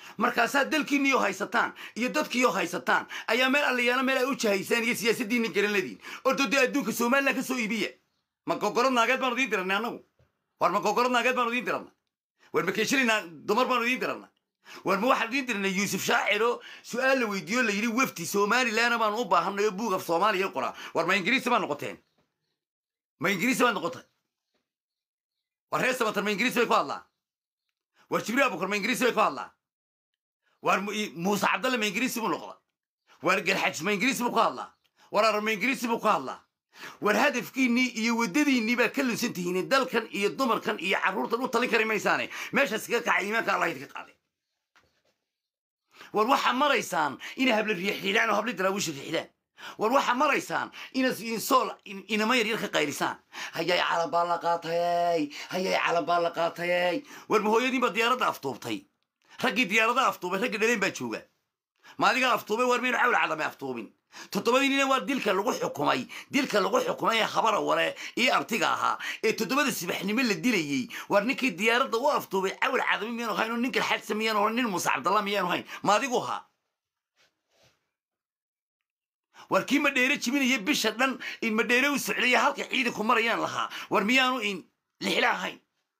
[SPEAKER 1] markaasaa dalkiinniyo haysataan iyo dadkiiyo haysataan ayaa meel allayaala meel ay u jahaysaan iyo siyaasaddiinna garanladiin ordo dee adduunka somalilan ka soo iibiya ma gogorad naageed baanu idiin diranay annagu war ma gogorad naageed baanu idiin diranay war ma keeshilinaa dumar baanu idiin diranay war ma waxaan idiin diranay yuusuf shaaciro su-aal la weydiiyo la yidhi wefti somalilanna baanu u baahanay oo buug af soomaaliya qoraa war ma ingiriisi baad noqoteen ma ingiriisi baad noqotay war reer samatar ma ingiriisi bay ku hadlaan war jibriil abukar ma ingiriisi bay ku hadlaan war muuse cabdalle ma ingiriisi buu noqda war garxajis ma ingiriisi buu ku hadlaa war arar ma ingiriisi buu ku hadlaa war hadafkiinnii iyo waddadiinnii baa ka lunsan tihiin dalkan iyo dumarkan iyo carruurtan u talin kari maysaane meeshaas kaga kacay iimaanka allah idinka qaaday war waxaa maraysaan inay habla riixriidaan oo habla daraawiisha riixdaan war waxaa maraysaan inaad insool inama yaryar ka qaylisaan hayay calan baa la qaatayey hayay calan baa la qaatayey war mahooyadiin baa diyaaradda aftuubtay raggii diyaaradaha aftuubay ragga dhaleen baa jooga maadigaa aftuubay war maynu cawl cadame aftuubin toddobadii nina waa dilka lagu xukumay dilka lagu xukumay ee habara ware iyo abtiga ahaa ee toddobada sibaxnimo la dilayey war ninkii diyaaradda u aftuubay cawl cadame miyaanu hayn oo ninkan xadsa miyaanu hayn nin muuse cabdalla miyaanu hayn maadigu ahaa war kii madheere jibinaya bisha dhan in madheere u socdaya halka ciidanku marayaan lahaa war miyaanu in lixla ahayn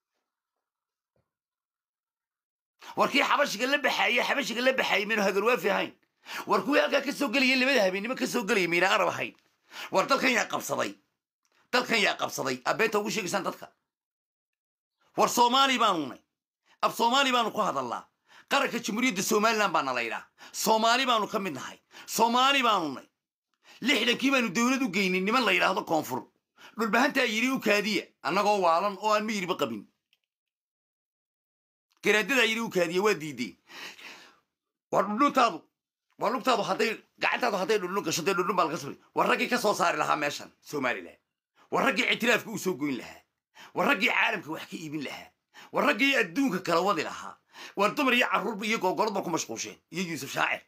[SPEAKER 1] war kii xabashiga la baxaye xabashiga la baxaye maynu hagarwaafi ahayn war kuwii halkaa ka soo gelaya labada habeennimo ka soo gelaya mayna arab ahayn war dalkan yaa qabsaday dalkan yaa qabsaday abeenta ugu sheegaysaan dadka war soomaali baanu nay ab soomaali baanu ku hadallaa qaranka jamhuuriyadda somalilan baana laydhaa soomaali baanu ka mid nahay soomaali baanu nay lixdankii baanu dowlad u geynin niman la yidhaahdo koonfur dhulbahantaa yidhi u kaadiya annagoo waalan oo aan miyiriba qabin garaadadaa yidhi u kaadiya waa diideen war dhudhuntaadu war lugtaadu hadday gacantaadu hadday dhudhun gasho dee dhudhun baa laga sabri war raggii ka soo saari lahaa meeshan somalilan war raggii ictiraafka u soo goyn lahaa war raggii caalamka wax ka iibin lahaa war raggii adduunka kala wadi lahaa war dumar iyo carruurba iyo googolad ku mashquusheen iyo yuusuf shaacir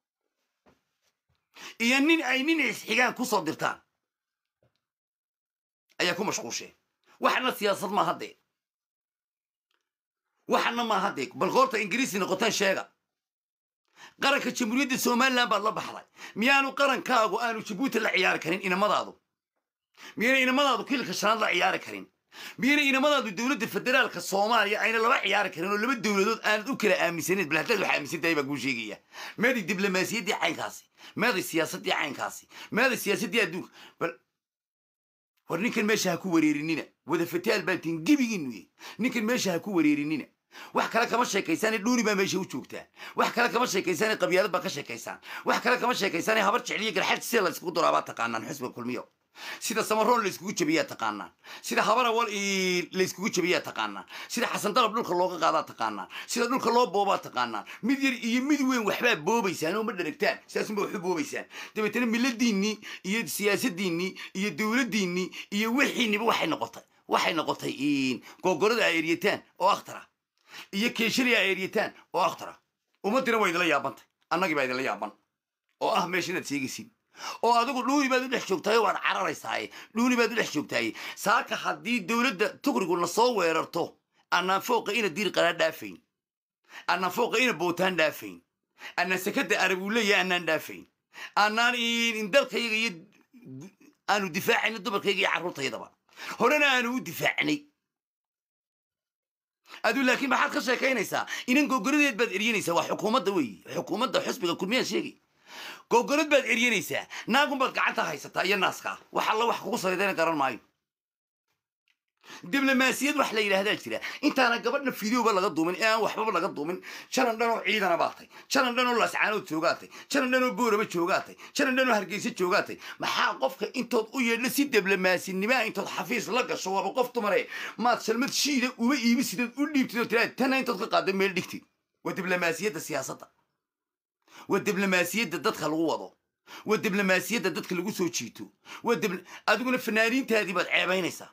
[SPEAKER 1] iyo nin ay nin isxigaan ku soo dirtaan ayaa ku mashquusheen waxna siyaasad ma haddee waxana ma haddee bal goorta ingiriisi noqotaan sheega qaranka jamhuuriyadda somalilan baad la baxday miyaanu qarankaagu aanu jabuuti la ciyaari karin inamadaadu miyayna inamadaadu kililka shanaad la ciyaari karin miyayna inamadaadu dowladda federaalka soomaaliya ayna laba ciyaari karin oo laba dowladood aanad u kala aaminsaneed bal haddaad wax aaminsantahay baa kuu sheegaya meeday diblomaasiyaddii caynkaasi meeday siyaasaddii caynkaasi meeday siyaasaddii adduunka bal war ninkan meesha ha ku wareerinina wada fataal baan tihin gebigiinu ninkan meesha ha ku wareerinina wax kale kama sheekaysaane dhuuni baa meesha u joogtaan wax kale kama sheekaysaane qabyaalad baa ka sheekaysaan wax kale kama sheekaysaane habar jecliyo garxad sida la iskugu duraabaa taqaanaan xusba kulmiyo sida samaroon la iskugu jabiyaa taqaanaan sida habar awal la iskugu jabiyaa taqaanaan sida xasan dalab dhulka looga qaadaa taqaanaan sida dhulka loo boobaa taqaanaan mid yar iyo mid weyn waxbaa boobaysaan oo ma dharagtaan sidaasunba waxu boobaysaan dabeetana miladiinnii iyo siyaasadiinnii iyo dowladdiinnii iyo wixiinniba waxay noqotay waxay noqotay googorada ay eryataan oo akhtara iyo keeshali ay eryataan oo akhtara ummaddina waa idinla yaabantay annagii baa idinla yaaban oo ah meesha inaad sheegaysid oo adigu dhuuni baad u dhex joogtahay waad cararaysaaye dhuuni baad u dhex joogtaaye saaka haddii dowladda tugrigu na soo weerarto annaan fooqa ina diir qalaa dhaafayn annaan fooqa ina bootaan dhaafayn annaan sekadda arabuuleya annaan dhaafayn annaan in dalkayaga iyo aanu difaacayno dumarkayga iyo carruurtaydaba horena aanu u difaacnay aduu laakiin maxaad ka sheekaynaysaa inan gogoradeed baad eryanaysaa waa xukuumadda weeye xukuumadda xusbiga kulmiyaa sheegay gogorad baad eryanaysaa naagun baad gacanta haysataa iyo naaskaa wax alla wax kugu saridayna garan maayo diblomaasiyad wax la yidhaahdaa jira intaana gabadhna fideoba laga duumin ee aan waxbaba laga duumin janan dhanoo ciidana baatay janan dhanoo laascaanood joogaatay janan dhanoo boorama joogaatay janan dhanoo hargeysa joogaatay maxaa qofka intood u yeedho si diblomaasinimaa intood xafiis la gasho waaba qof dumare maad shalmad shiida uma iibisidood u dhiibtid oo tiraa tana intood ka qaado meel dhigtid waa diblomaasiyadda siyaasadda waa diblomaasiyadda dadka lagu wado waa diblomaasiyadda dadka lagu soo jiito waa adiguna fanaaniintaadii baad ceebaynaysaa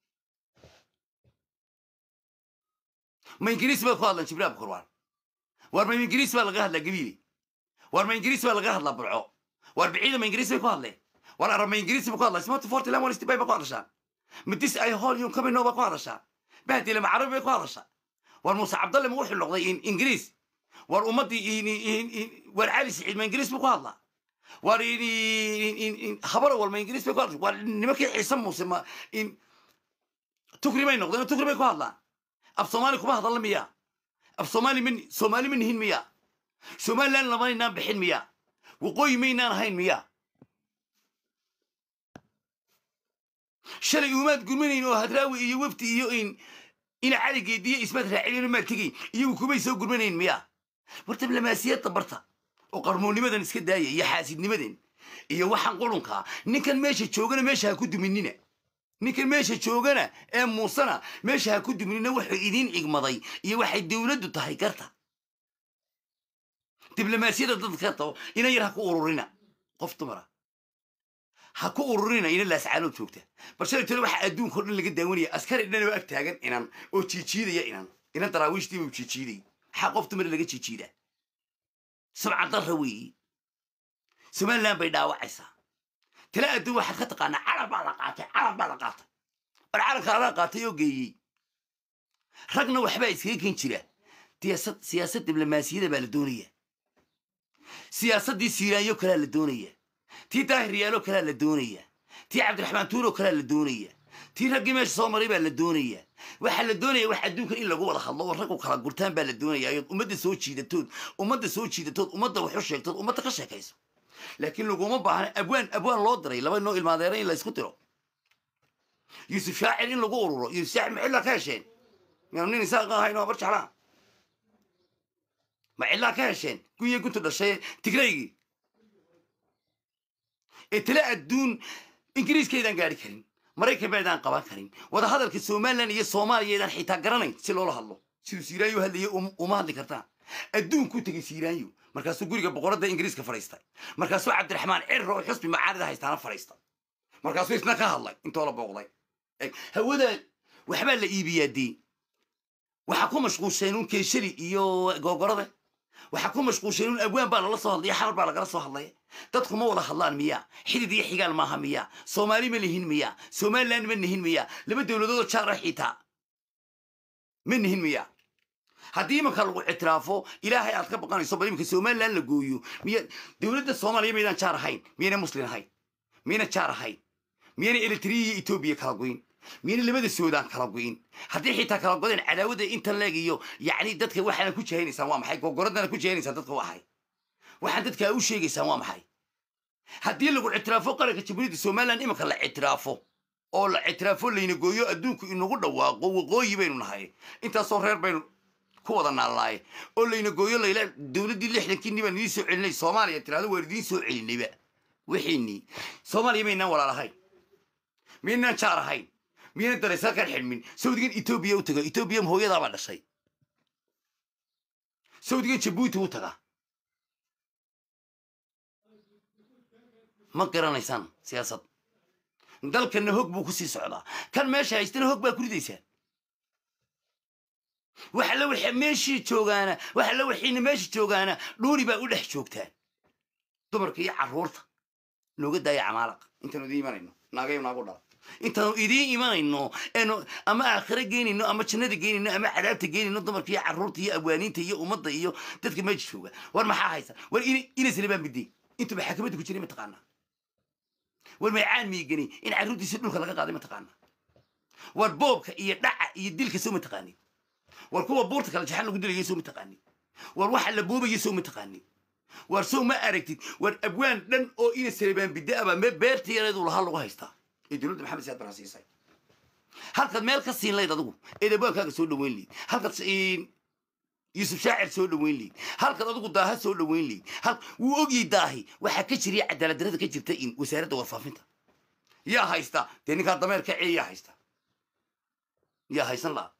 [SPEAKER 1] ma ingiriis baad ku hadlaan jibriil abkurwaan war ma ingiriis baa laga hadlaa gabiile war ma ingiriis baa laga hadlaa burco war biciida ma ingiriis bay ku hadleen war arab ma ingiriis ba ku hadlaa smart forty lemon stibay ba ku hadashaan madis ay holium kamino ba ku hadashaa bahdile ma carabi bay ku hadashaa war muuse cabdalle ma wuxuu noqday ingiriis war ummaddii war cali siciid ma ingiriis buu ku hadlaa war habara walma ingiriis bay ku hadla war nimankii ciise muuse ma tukri bay noqdeen tukri bay ku hadlaan af soomaali kuma hadalla miya af soomaali ma soomaali ma nihin miya somaliland lamaynaan bixin miya waqooyi maynaan ahayn miya shalay umaad gurmanayn oo hadraawi iyo wefti iyo in ina caligeediyo ismaad raacilino maad tegayn iyagu kumay soo gurmanayn miya war diblomaasiyadda barta oo qarmoonnimadan iska daaya iyo xaasidnimadan iyo waxaan qurunkaa ninkan meesha joogana meesha ha ku duminina ninkan meesha joogana ee muusena meesha ha ku duminina wuxuu idiin cigmaday iyo waxay dowladdu tahay garta diblomaasiyadda dadka tabo ina yar ha ku ururina qof dumara ha ku ururina ina laascaanood joogta balshalay tole waxaa adduunka o dhan laga daawanaya askari dhan oo ag taagan inan oo jiijiidaya inan inan daraawiishtii buu jiijiiday maxaa qof dumara laga jiijiidaa subca darra weeyi somaliland bay dhaawacaysaa tala adduun waxaad ka taqaanaa calan baa la qaatay calan baa la qaatay war calanka alaa qaatay oo geeyey ragna waxbaa iskaga ken jira siyaasad siyaasad diblomaasiyada baa la doonaya siyaasaddii siiraanyo kalaa la doonaya tii daahir yaalo kalaa la doonaya tii cabdiraxmaan tuuro kalaa la doonaya tii raggii meesha soo maray baa la doonaya waxaa la doonaya wax adduunkan in lagu wada hadlo oo raggu kala gurtaan baa la doonaya ayood ummadda soo jiidatood ummadda soo jiidatood ummadda waxu sheegtood ummadda ka sheekayso laakiin laguma baahna abwaan abwaan loo diray laba noo ilmaadeera in la isku diro yuusuf shaacir in lagu ururo yuusuf shaacir ma cillaa ka hesheen miyaanu nin isaaqa ahayn oo bar jeclaa ma cillaa ka hesheen gunya guntu dhashay tigraygii ee tale adduun ingiriiskeydaan gaari karin maraykan baydaan qaban karin wadahadalka somalilan iyo soomaaliyaydaan xitaa garanayn si loola hadlo siduu siiraanyo hadlayay uma hadli kartaan adduunkuu tegey siiraanyo markaasuu guriga boqoradda ingiriiska fadhiistay markaasuu cabdiraxmaan cirro oo xusbi macaarida haystaana fadhiistay markaasuu isna ka hadlay intoo la booqday hawada waxbaa la iibiyaa dee waxaa ku mashquulsheen un keeshali iyo googorada waxaa ku mashquulsheen un abwaan baa lala soo hadlaya xamar baa lagala soo hadlaya dadku ma wada hadlaan miya xidid iyo xigaal maaha miya soomaali ma lihin miya somaliland ma nihin miya laba dowladoodoo jaara xitaa ma nihin miya haddii imanka lagu ictiraafo ilaahay aad ka baqanayso bal imanka somaliland la gooyo miya dowladda soomaaliya maydaan jaar ahayn miyayna muslin ahayn miyayna jaar ahayn miyayna eritriya iyo etoobiya kala goyn miyayna labada suudaan kala goyn haddii xitaa kala godeen cadaawadda inta leeg iyo yacni dadka waxaana ku jahaynaysaan waa maxay gogoradana ku jahaynaysaan dadka waa ahay waxaan dadka u sheegaysaan waa maxay haddii lagu ictiraafo qaranka jamhuuriyadda somaliland imanka la ictiraafo oo la ictiraafo layna gooyo adduunku inagu dhawaaqo waqooyi baynu nahay intaasoo reer baynu ku wada naallaaye oo layna gooyo layla dowladdii lixdankii baan idiin soo celinay soomaaliya tirahdo waan idiin soo celinayba wixiinii soomaaliya maynaan walaalahayn miyaynaan jaar ahayn miyaynan daraysalkan xidhmin sawdigan etoobiya u taga etoobiya hooyadaabaa dhashay sawdigan jabuuti u taga ma garanaysaan siyaasad dalkanna hog buu ku sii socdaa kan meesha haystana hog baa ku ridaysaan waxa la wixii meeshii joogaana waxa la wixiina meesha joogaana dhuuni baa u dhex joogtaan dumarka iyo carruurta nooga daaya camaalaqa intaanu idiin imanayno naagayo naagu dhala intaanu idiin imanayno eenu ama aakhiro geynayno ama jannada geynayno ama cadaabta geynayno dumarka iyo carruurta iyo abwaaniinta iyo ummadda iyo dadka meesha jooga war maxaa haysa war inaysna baan bidey intuba xakamadda ku jiray mataqaanaa war maycaan miigani in carruurtiisi dhulka laga qaaday mataqaanaa war boobka iyo dhaca iyo dilka soo mataqaanid war kuwa buurta kala jaxan lagu dilaya soo mataqaanid war waxa la boobaya soo mataqaanid war sow ma aragtid war abwaan dhan oo ina salebaan bida'aba me beerta yareedu lahaa lagu haystaa ee dowladda maxamed siyaad baraa siisay halkaad meel ka siin layd adigu eed abwaankaaga soo dhoweyn layd halkaad yuusuf shaacir soo dhoweyn layd halkaad adigu daaha soo dhoweyn layd wuu ogyay daahi waxaa ka jiriya cadaalad darada ka jirta in wasaaradda warfaafinta yaa haysta dee ninkaa dameerka cee yaa haysta yaa haysan laha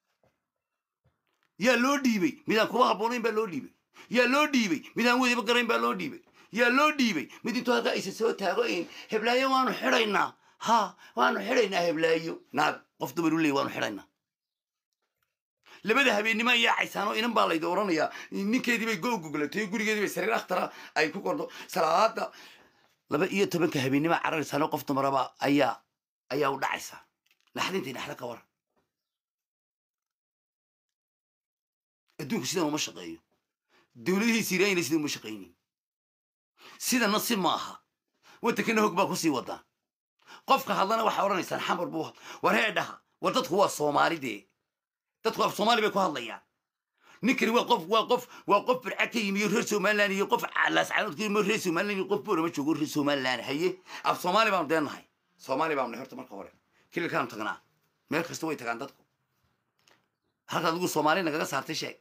[SPEAKER 1] yaa loo dhiibay midaan kuba habboonayn baa loo dhiibay yaa loo dhiibay midaan wediba garayn baa loo dhiibay yaa loo dhiibay mid intuu halkaa isa soo taago in heblaayo waanu xidhaynaa ha waanu xidhaynaa heblaayo naag qof dumar u leey waanu xidhaynaa labada habeennimo ayaa caysaanoo inan baa laydi odhanayaa ninkeedii bay go goglatay gurigeedii bay sariir akhtara ay ku kordo salaada laba iyo tobanka habeennimo cararaysaanoo qof dumaraba ayaa ayaa u dhacaysaa naxdintii naxda ka waran adduunku sidan uma shaqeeyo dowladihii siiraayina sida uma shaqaynin sidana si maaha waddankana hog baa kusii wadaan qofka hadlana waxaa odhanaysaan xamar buu war hee dhaha war dadku waa soomaali dee dadku af soomaali bay ku hadlayaan ninkani waa qof waa qof waa qof birca ka yimi iyo reer somaliland iyo qof laascaanood ka yimi reer somaliland iyo qof boorama joogo reer somaliland haye af soomaali baanu deennahay soomaali baanu nahay horta marka hore kililkaanu tagnaa meel kasta way tagaan dadku halka adigu soomaali nagaga saartay sheeg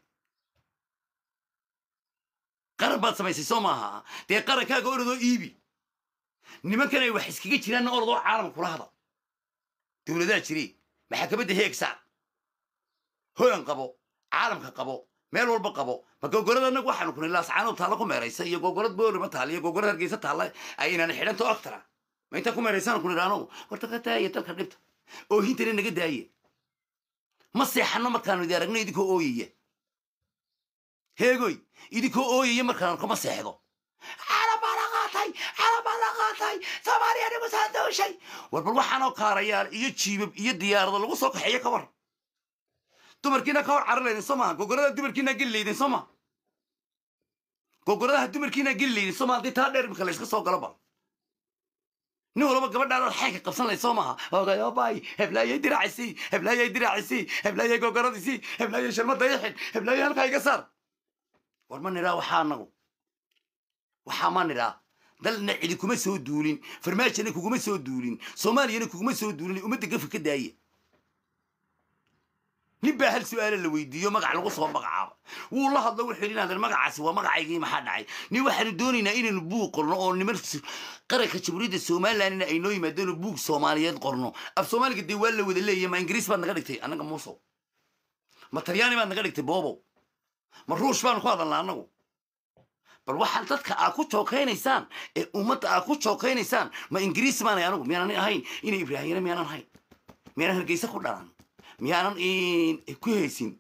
[SPEAKER 1] qaran baad samaysay soo maaha dee qarankaaga orodoo iibi nimankan ay wax iskaga jiraanna orodoo caalamka kula hada dowladaha jire maxakamadda heegsaa holan qabo caalamka qabo meel walba qabo ma gogolada anagu waxaanu kunay laascaanood taalla ku meeraysa iyo gogolad boorima taalla iyo gogolad hargeysa taalla aynaan xidhanto aktara ma intaan ku meeraysaan kun idhaano war dalka daaya dalka dhibta oo hintana naga daaye ma seexanno markaanu idi aragno idinkoo ooyaya heegoy idinkoo ooyaya markaan arko ma seexdo caalam baa la qaatay caalam baa la qaatay soomaaliya nagu soo dooshay war bal waxaanoo kaarayaal iyo jiibab iyo diyaarado lagu soo kaxeeyo ka war dumarkiina ka hor carar laydin soo maa gogorada dumarkiina geli laydin soo maa gogoradaha dumarkiina geli laydin soo maa haddii taa dheer imika layska soo galo bal nin walba gabadhaadaad xeynka qabsan layd soo maaha ogayoobay heblaayay diraacisi heblaayay diraacisi heblaayay gogoradisi heblaayay sharmada ixid heblaayay halkaa iga saar war ma nidhaa waxaa anagu waxaa ma nidhaa dalna cidi kuma soo duulin farmaajana kuguma soo duulin soomaaliyana kuguma soo duulin ummadda gafa ka daaya nin baa hal su-aala la weydiiyo magac lagu soo magacaabo wuu la hadlo wuxuu yidhi inaadan magacaasi waa magacaygii maxaa dhacay nin waxaanu doonaynaa inaynu buug qorno oo niman qaranka jamhuuriyadda somalilandna ay noo yimaadeen oo buug soomaaliyeed qorno af soomaaliga dee waa la wada leeyahy ma ingiriis baad naga dhigtay annaga muusow ma talyaani baad naga dhigtay boobow ma ruush baanu ku hadalnaa annagu bal waxaan dadka aad ku jookaynaysaan ee ummadda aad ku jookaynaysaan ma ingiriis baanay anigu miyaanan ahayn inay ibraahimna miyaanan ahayn miyaanan hargeysa ku dhalan miyaanan ku haysin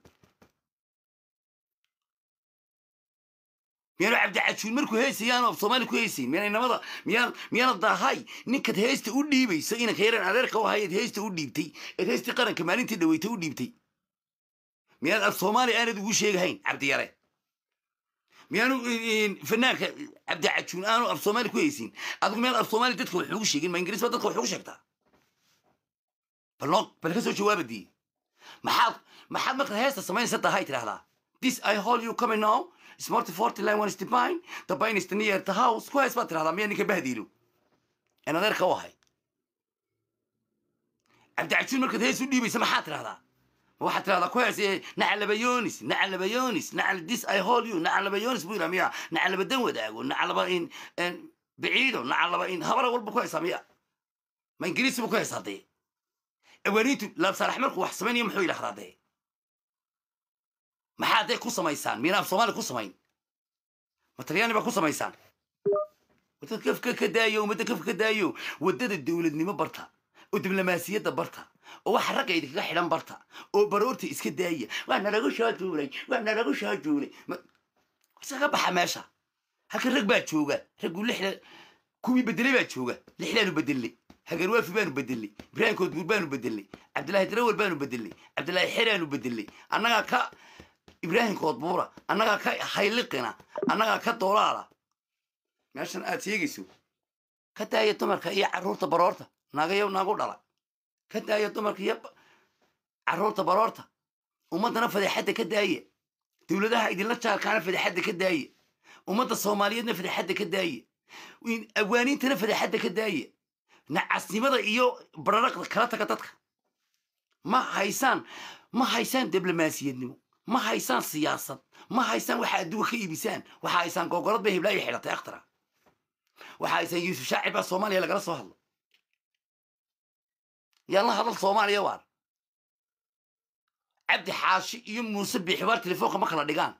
[SPEAKER 1] miyaanu cabdicajuun markuu heesayaanu af soomaali ku haysayn miyaanay namada miyaan miyaana daahay ninkaad heesta u dhiibayso inanka yaran adeerka u hayaad heesta u dhiibtay eed heestii qaranka maalintii dhaweytay u dhiibtay miyaad af soomaali aanad ugu sheegahayn cabdiyare miyaanu fanaanka cabdicajuun aanu af soomaali ku haysin adigu miyaan af soomaali dadka wax ugu sheegin ma ingiriis baa dadka wax ugu sheegtaa bal noo bal ka soo jawaabadii maxaad maxaad markaad heesta samaynaysa dahay tidhahdaa this i hold you coming now smarty forty line one is the pine the pine is the near the house ku hees baad tidhahdaa miyaa ninka bahdiilo en adeerka u ahay cabdicajuun markaad hees u dhiibaysa maxaad tidhahdaa ma waxaad tidhahdaa ku hees nacalabayonis nacalabayonis nacal this i hold you nacalabayonis buu yidhaa miya nacalaba dan wadaago nacalaba in biciido nacalaba in habara walba ku heesaa miya ma ingiriisi buu ku heesaa dee awaaniintu laabsaalax markuu wax samaynayo muxuu yidhahdaa dee maxaa dee ku samaysaan miyana af soomaali ku samayn ma talyaani baa ku samaysaan waddada kafka ka daayo ummadda kafka ka daayo waddada dowladnimo barta oo diblomaasiyadda barta oo waxa ragga idinkaga xidhan barta oo baroorta iska daaya waa nalagu soo duulay waa nalagu soo duulay iskaga baxa meesha halkan rag baa jooga raggu lixda kuwii bedelay baa jooga lixdaanu bedelnay hagarwaafi baanu bedelnay ibraahim koodbuur baanu bedelnay cabdillaahi darawal baanu bedelnay cabdillaahi xeraanu bedelnay annagaa ka ibraahim koodbuura annagaa ka hayliqina annagaa ka doolaala meeshan aad sheegayso ka daaya dumarka iyo carruurta baroorta naagayo nagu dhala ka daaya dumarka iyo carruurta baroorta ummaddana fadeexadda ka daaya dowladaha idinla jaarkaana fadeexadda ka daaya ummadda soomaaliyeedna fadeexadda ka daaya awaaniintana fadeexadda ka daaya nacasnimada iyo bararaqda kala taga dadka ma haysaan ma haysaan diblomaasiyadnimo ma haysaan siyaasad ma haysaan waxa adduunka ka iibisaan waxa haysaan gogolad bay hiblaayo xidhatay akhtara waxa haysaan yuusuf shaacir baa soomaaliya lagala soo hadlo yaan la hadal soomaaliya waar cabdi xaashi iyo muuse bixibaar telefoonka ma kala dhigaan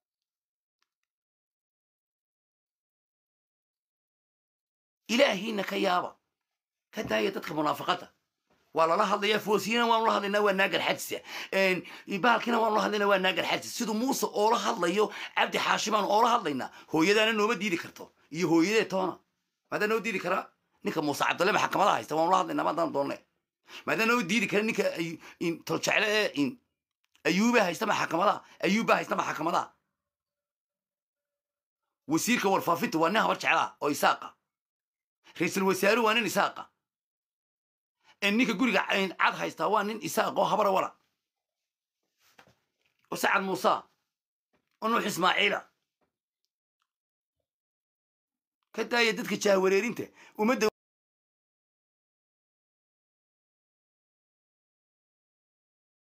[SPEAKER 1] ilaahiina ka yaaba ka daaya dadka munaafaqada waa lala hadlayaa foosiyana waanu la hadlaynaa waa naagar xajisa bahalkina waanu la hadlaynaa waa naagar xajis siduu muuse oola hadlayo cabdi xaashi baanu oola hadlaynaa hooyadaana nooma diidi karto iyo hooyadee toona maadaa noo diidi karaa ninka muuse cabdalle maxkamada haysta waanu la hadlaynaa maadaan doonne maadaa noo diidi kara ninka toljecle ee ayuuba haysta maxkamada ayuuba haysta maxkamada wasiirka warfaafinta waa nin habar jeclaa oo isaaqa ra-iisul wasaaruhu waa nin isaaqa ee ninka guriga cad haystaa waa nin isaaq oo habara wala oo sacad muuse oo nuux ismaaciila ka daaya dadka jahwareerinta ummadda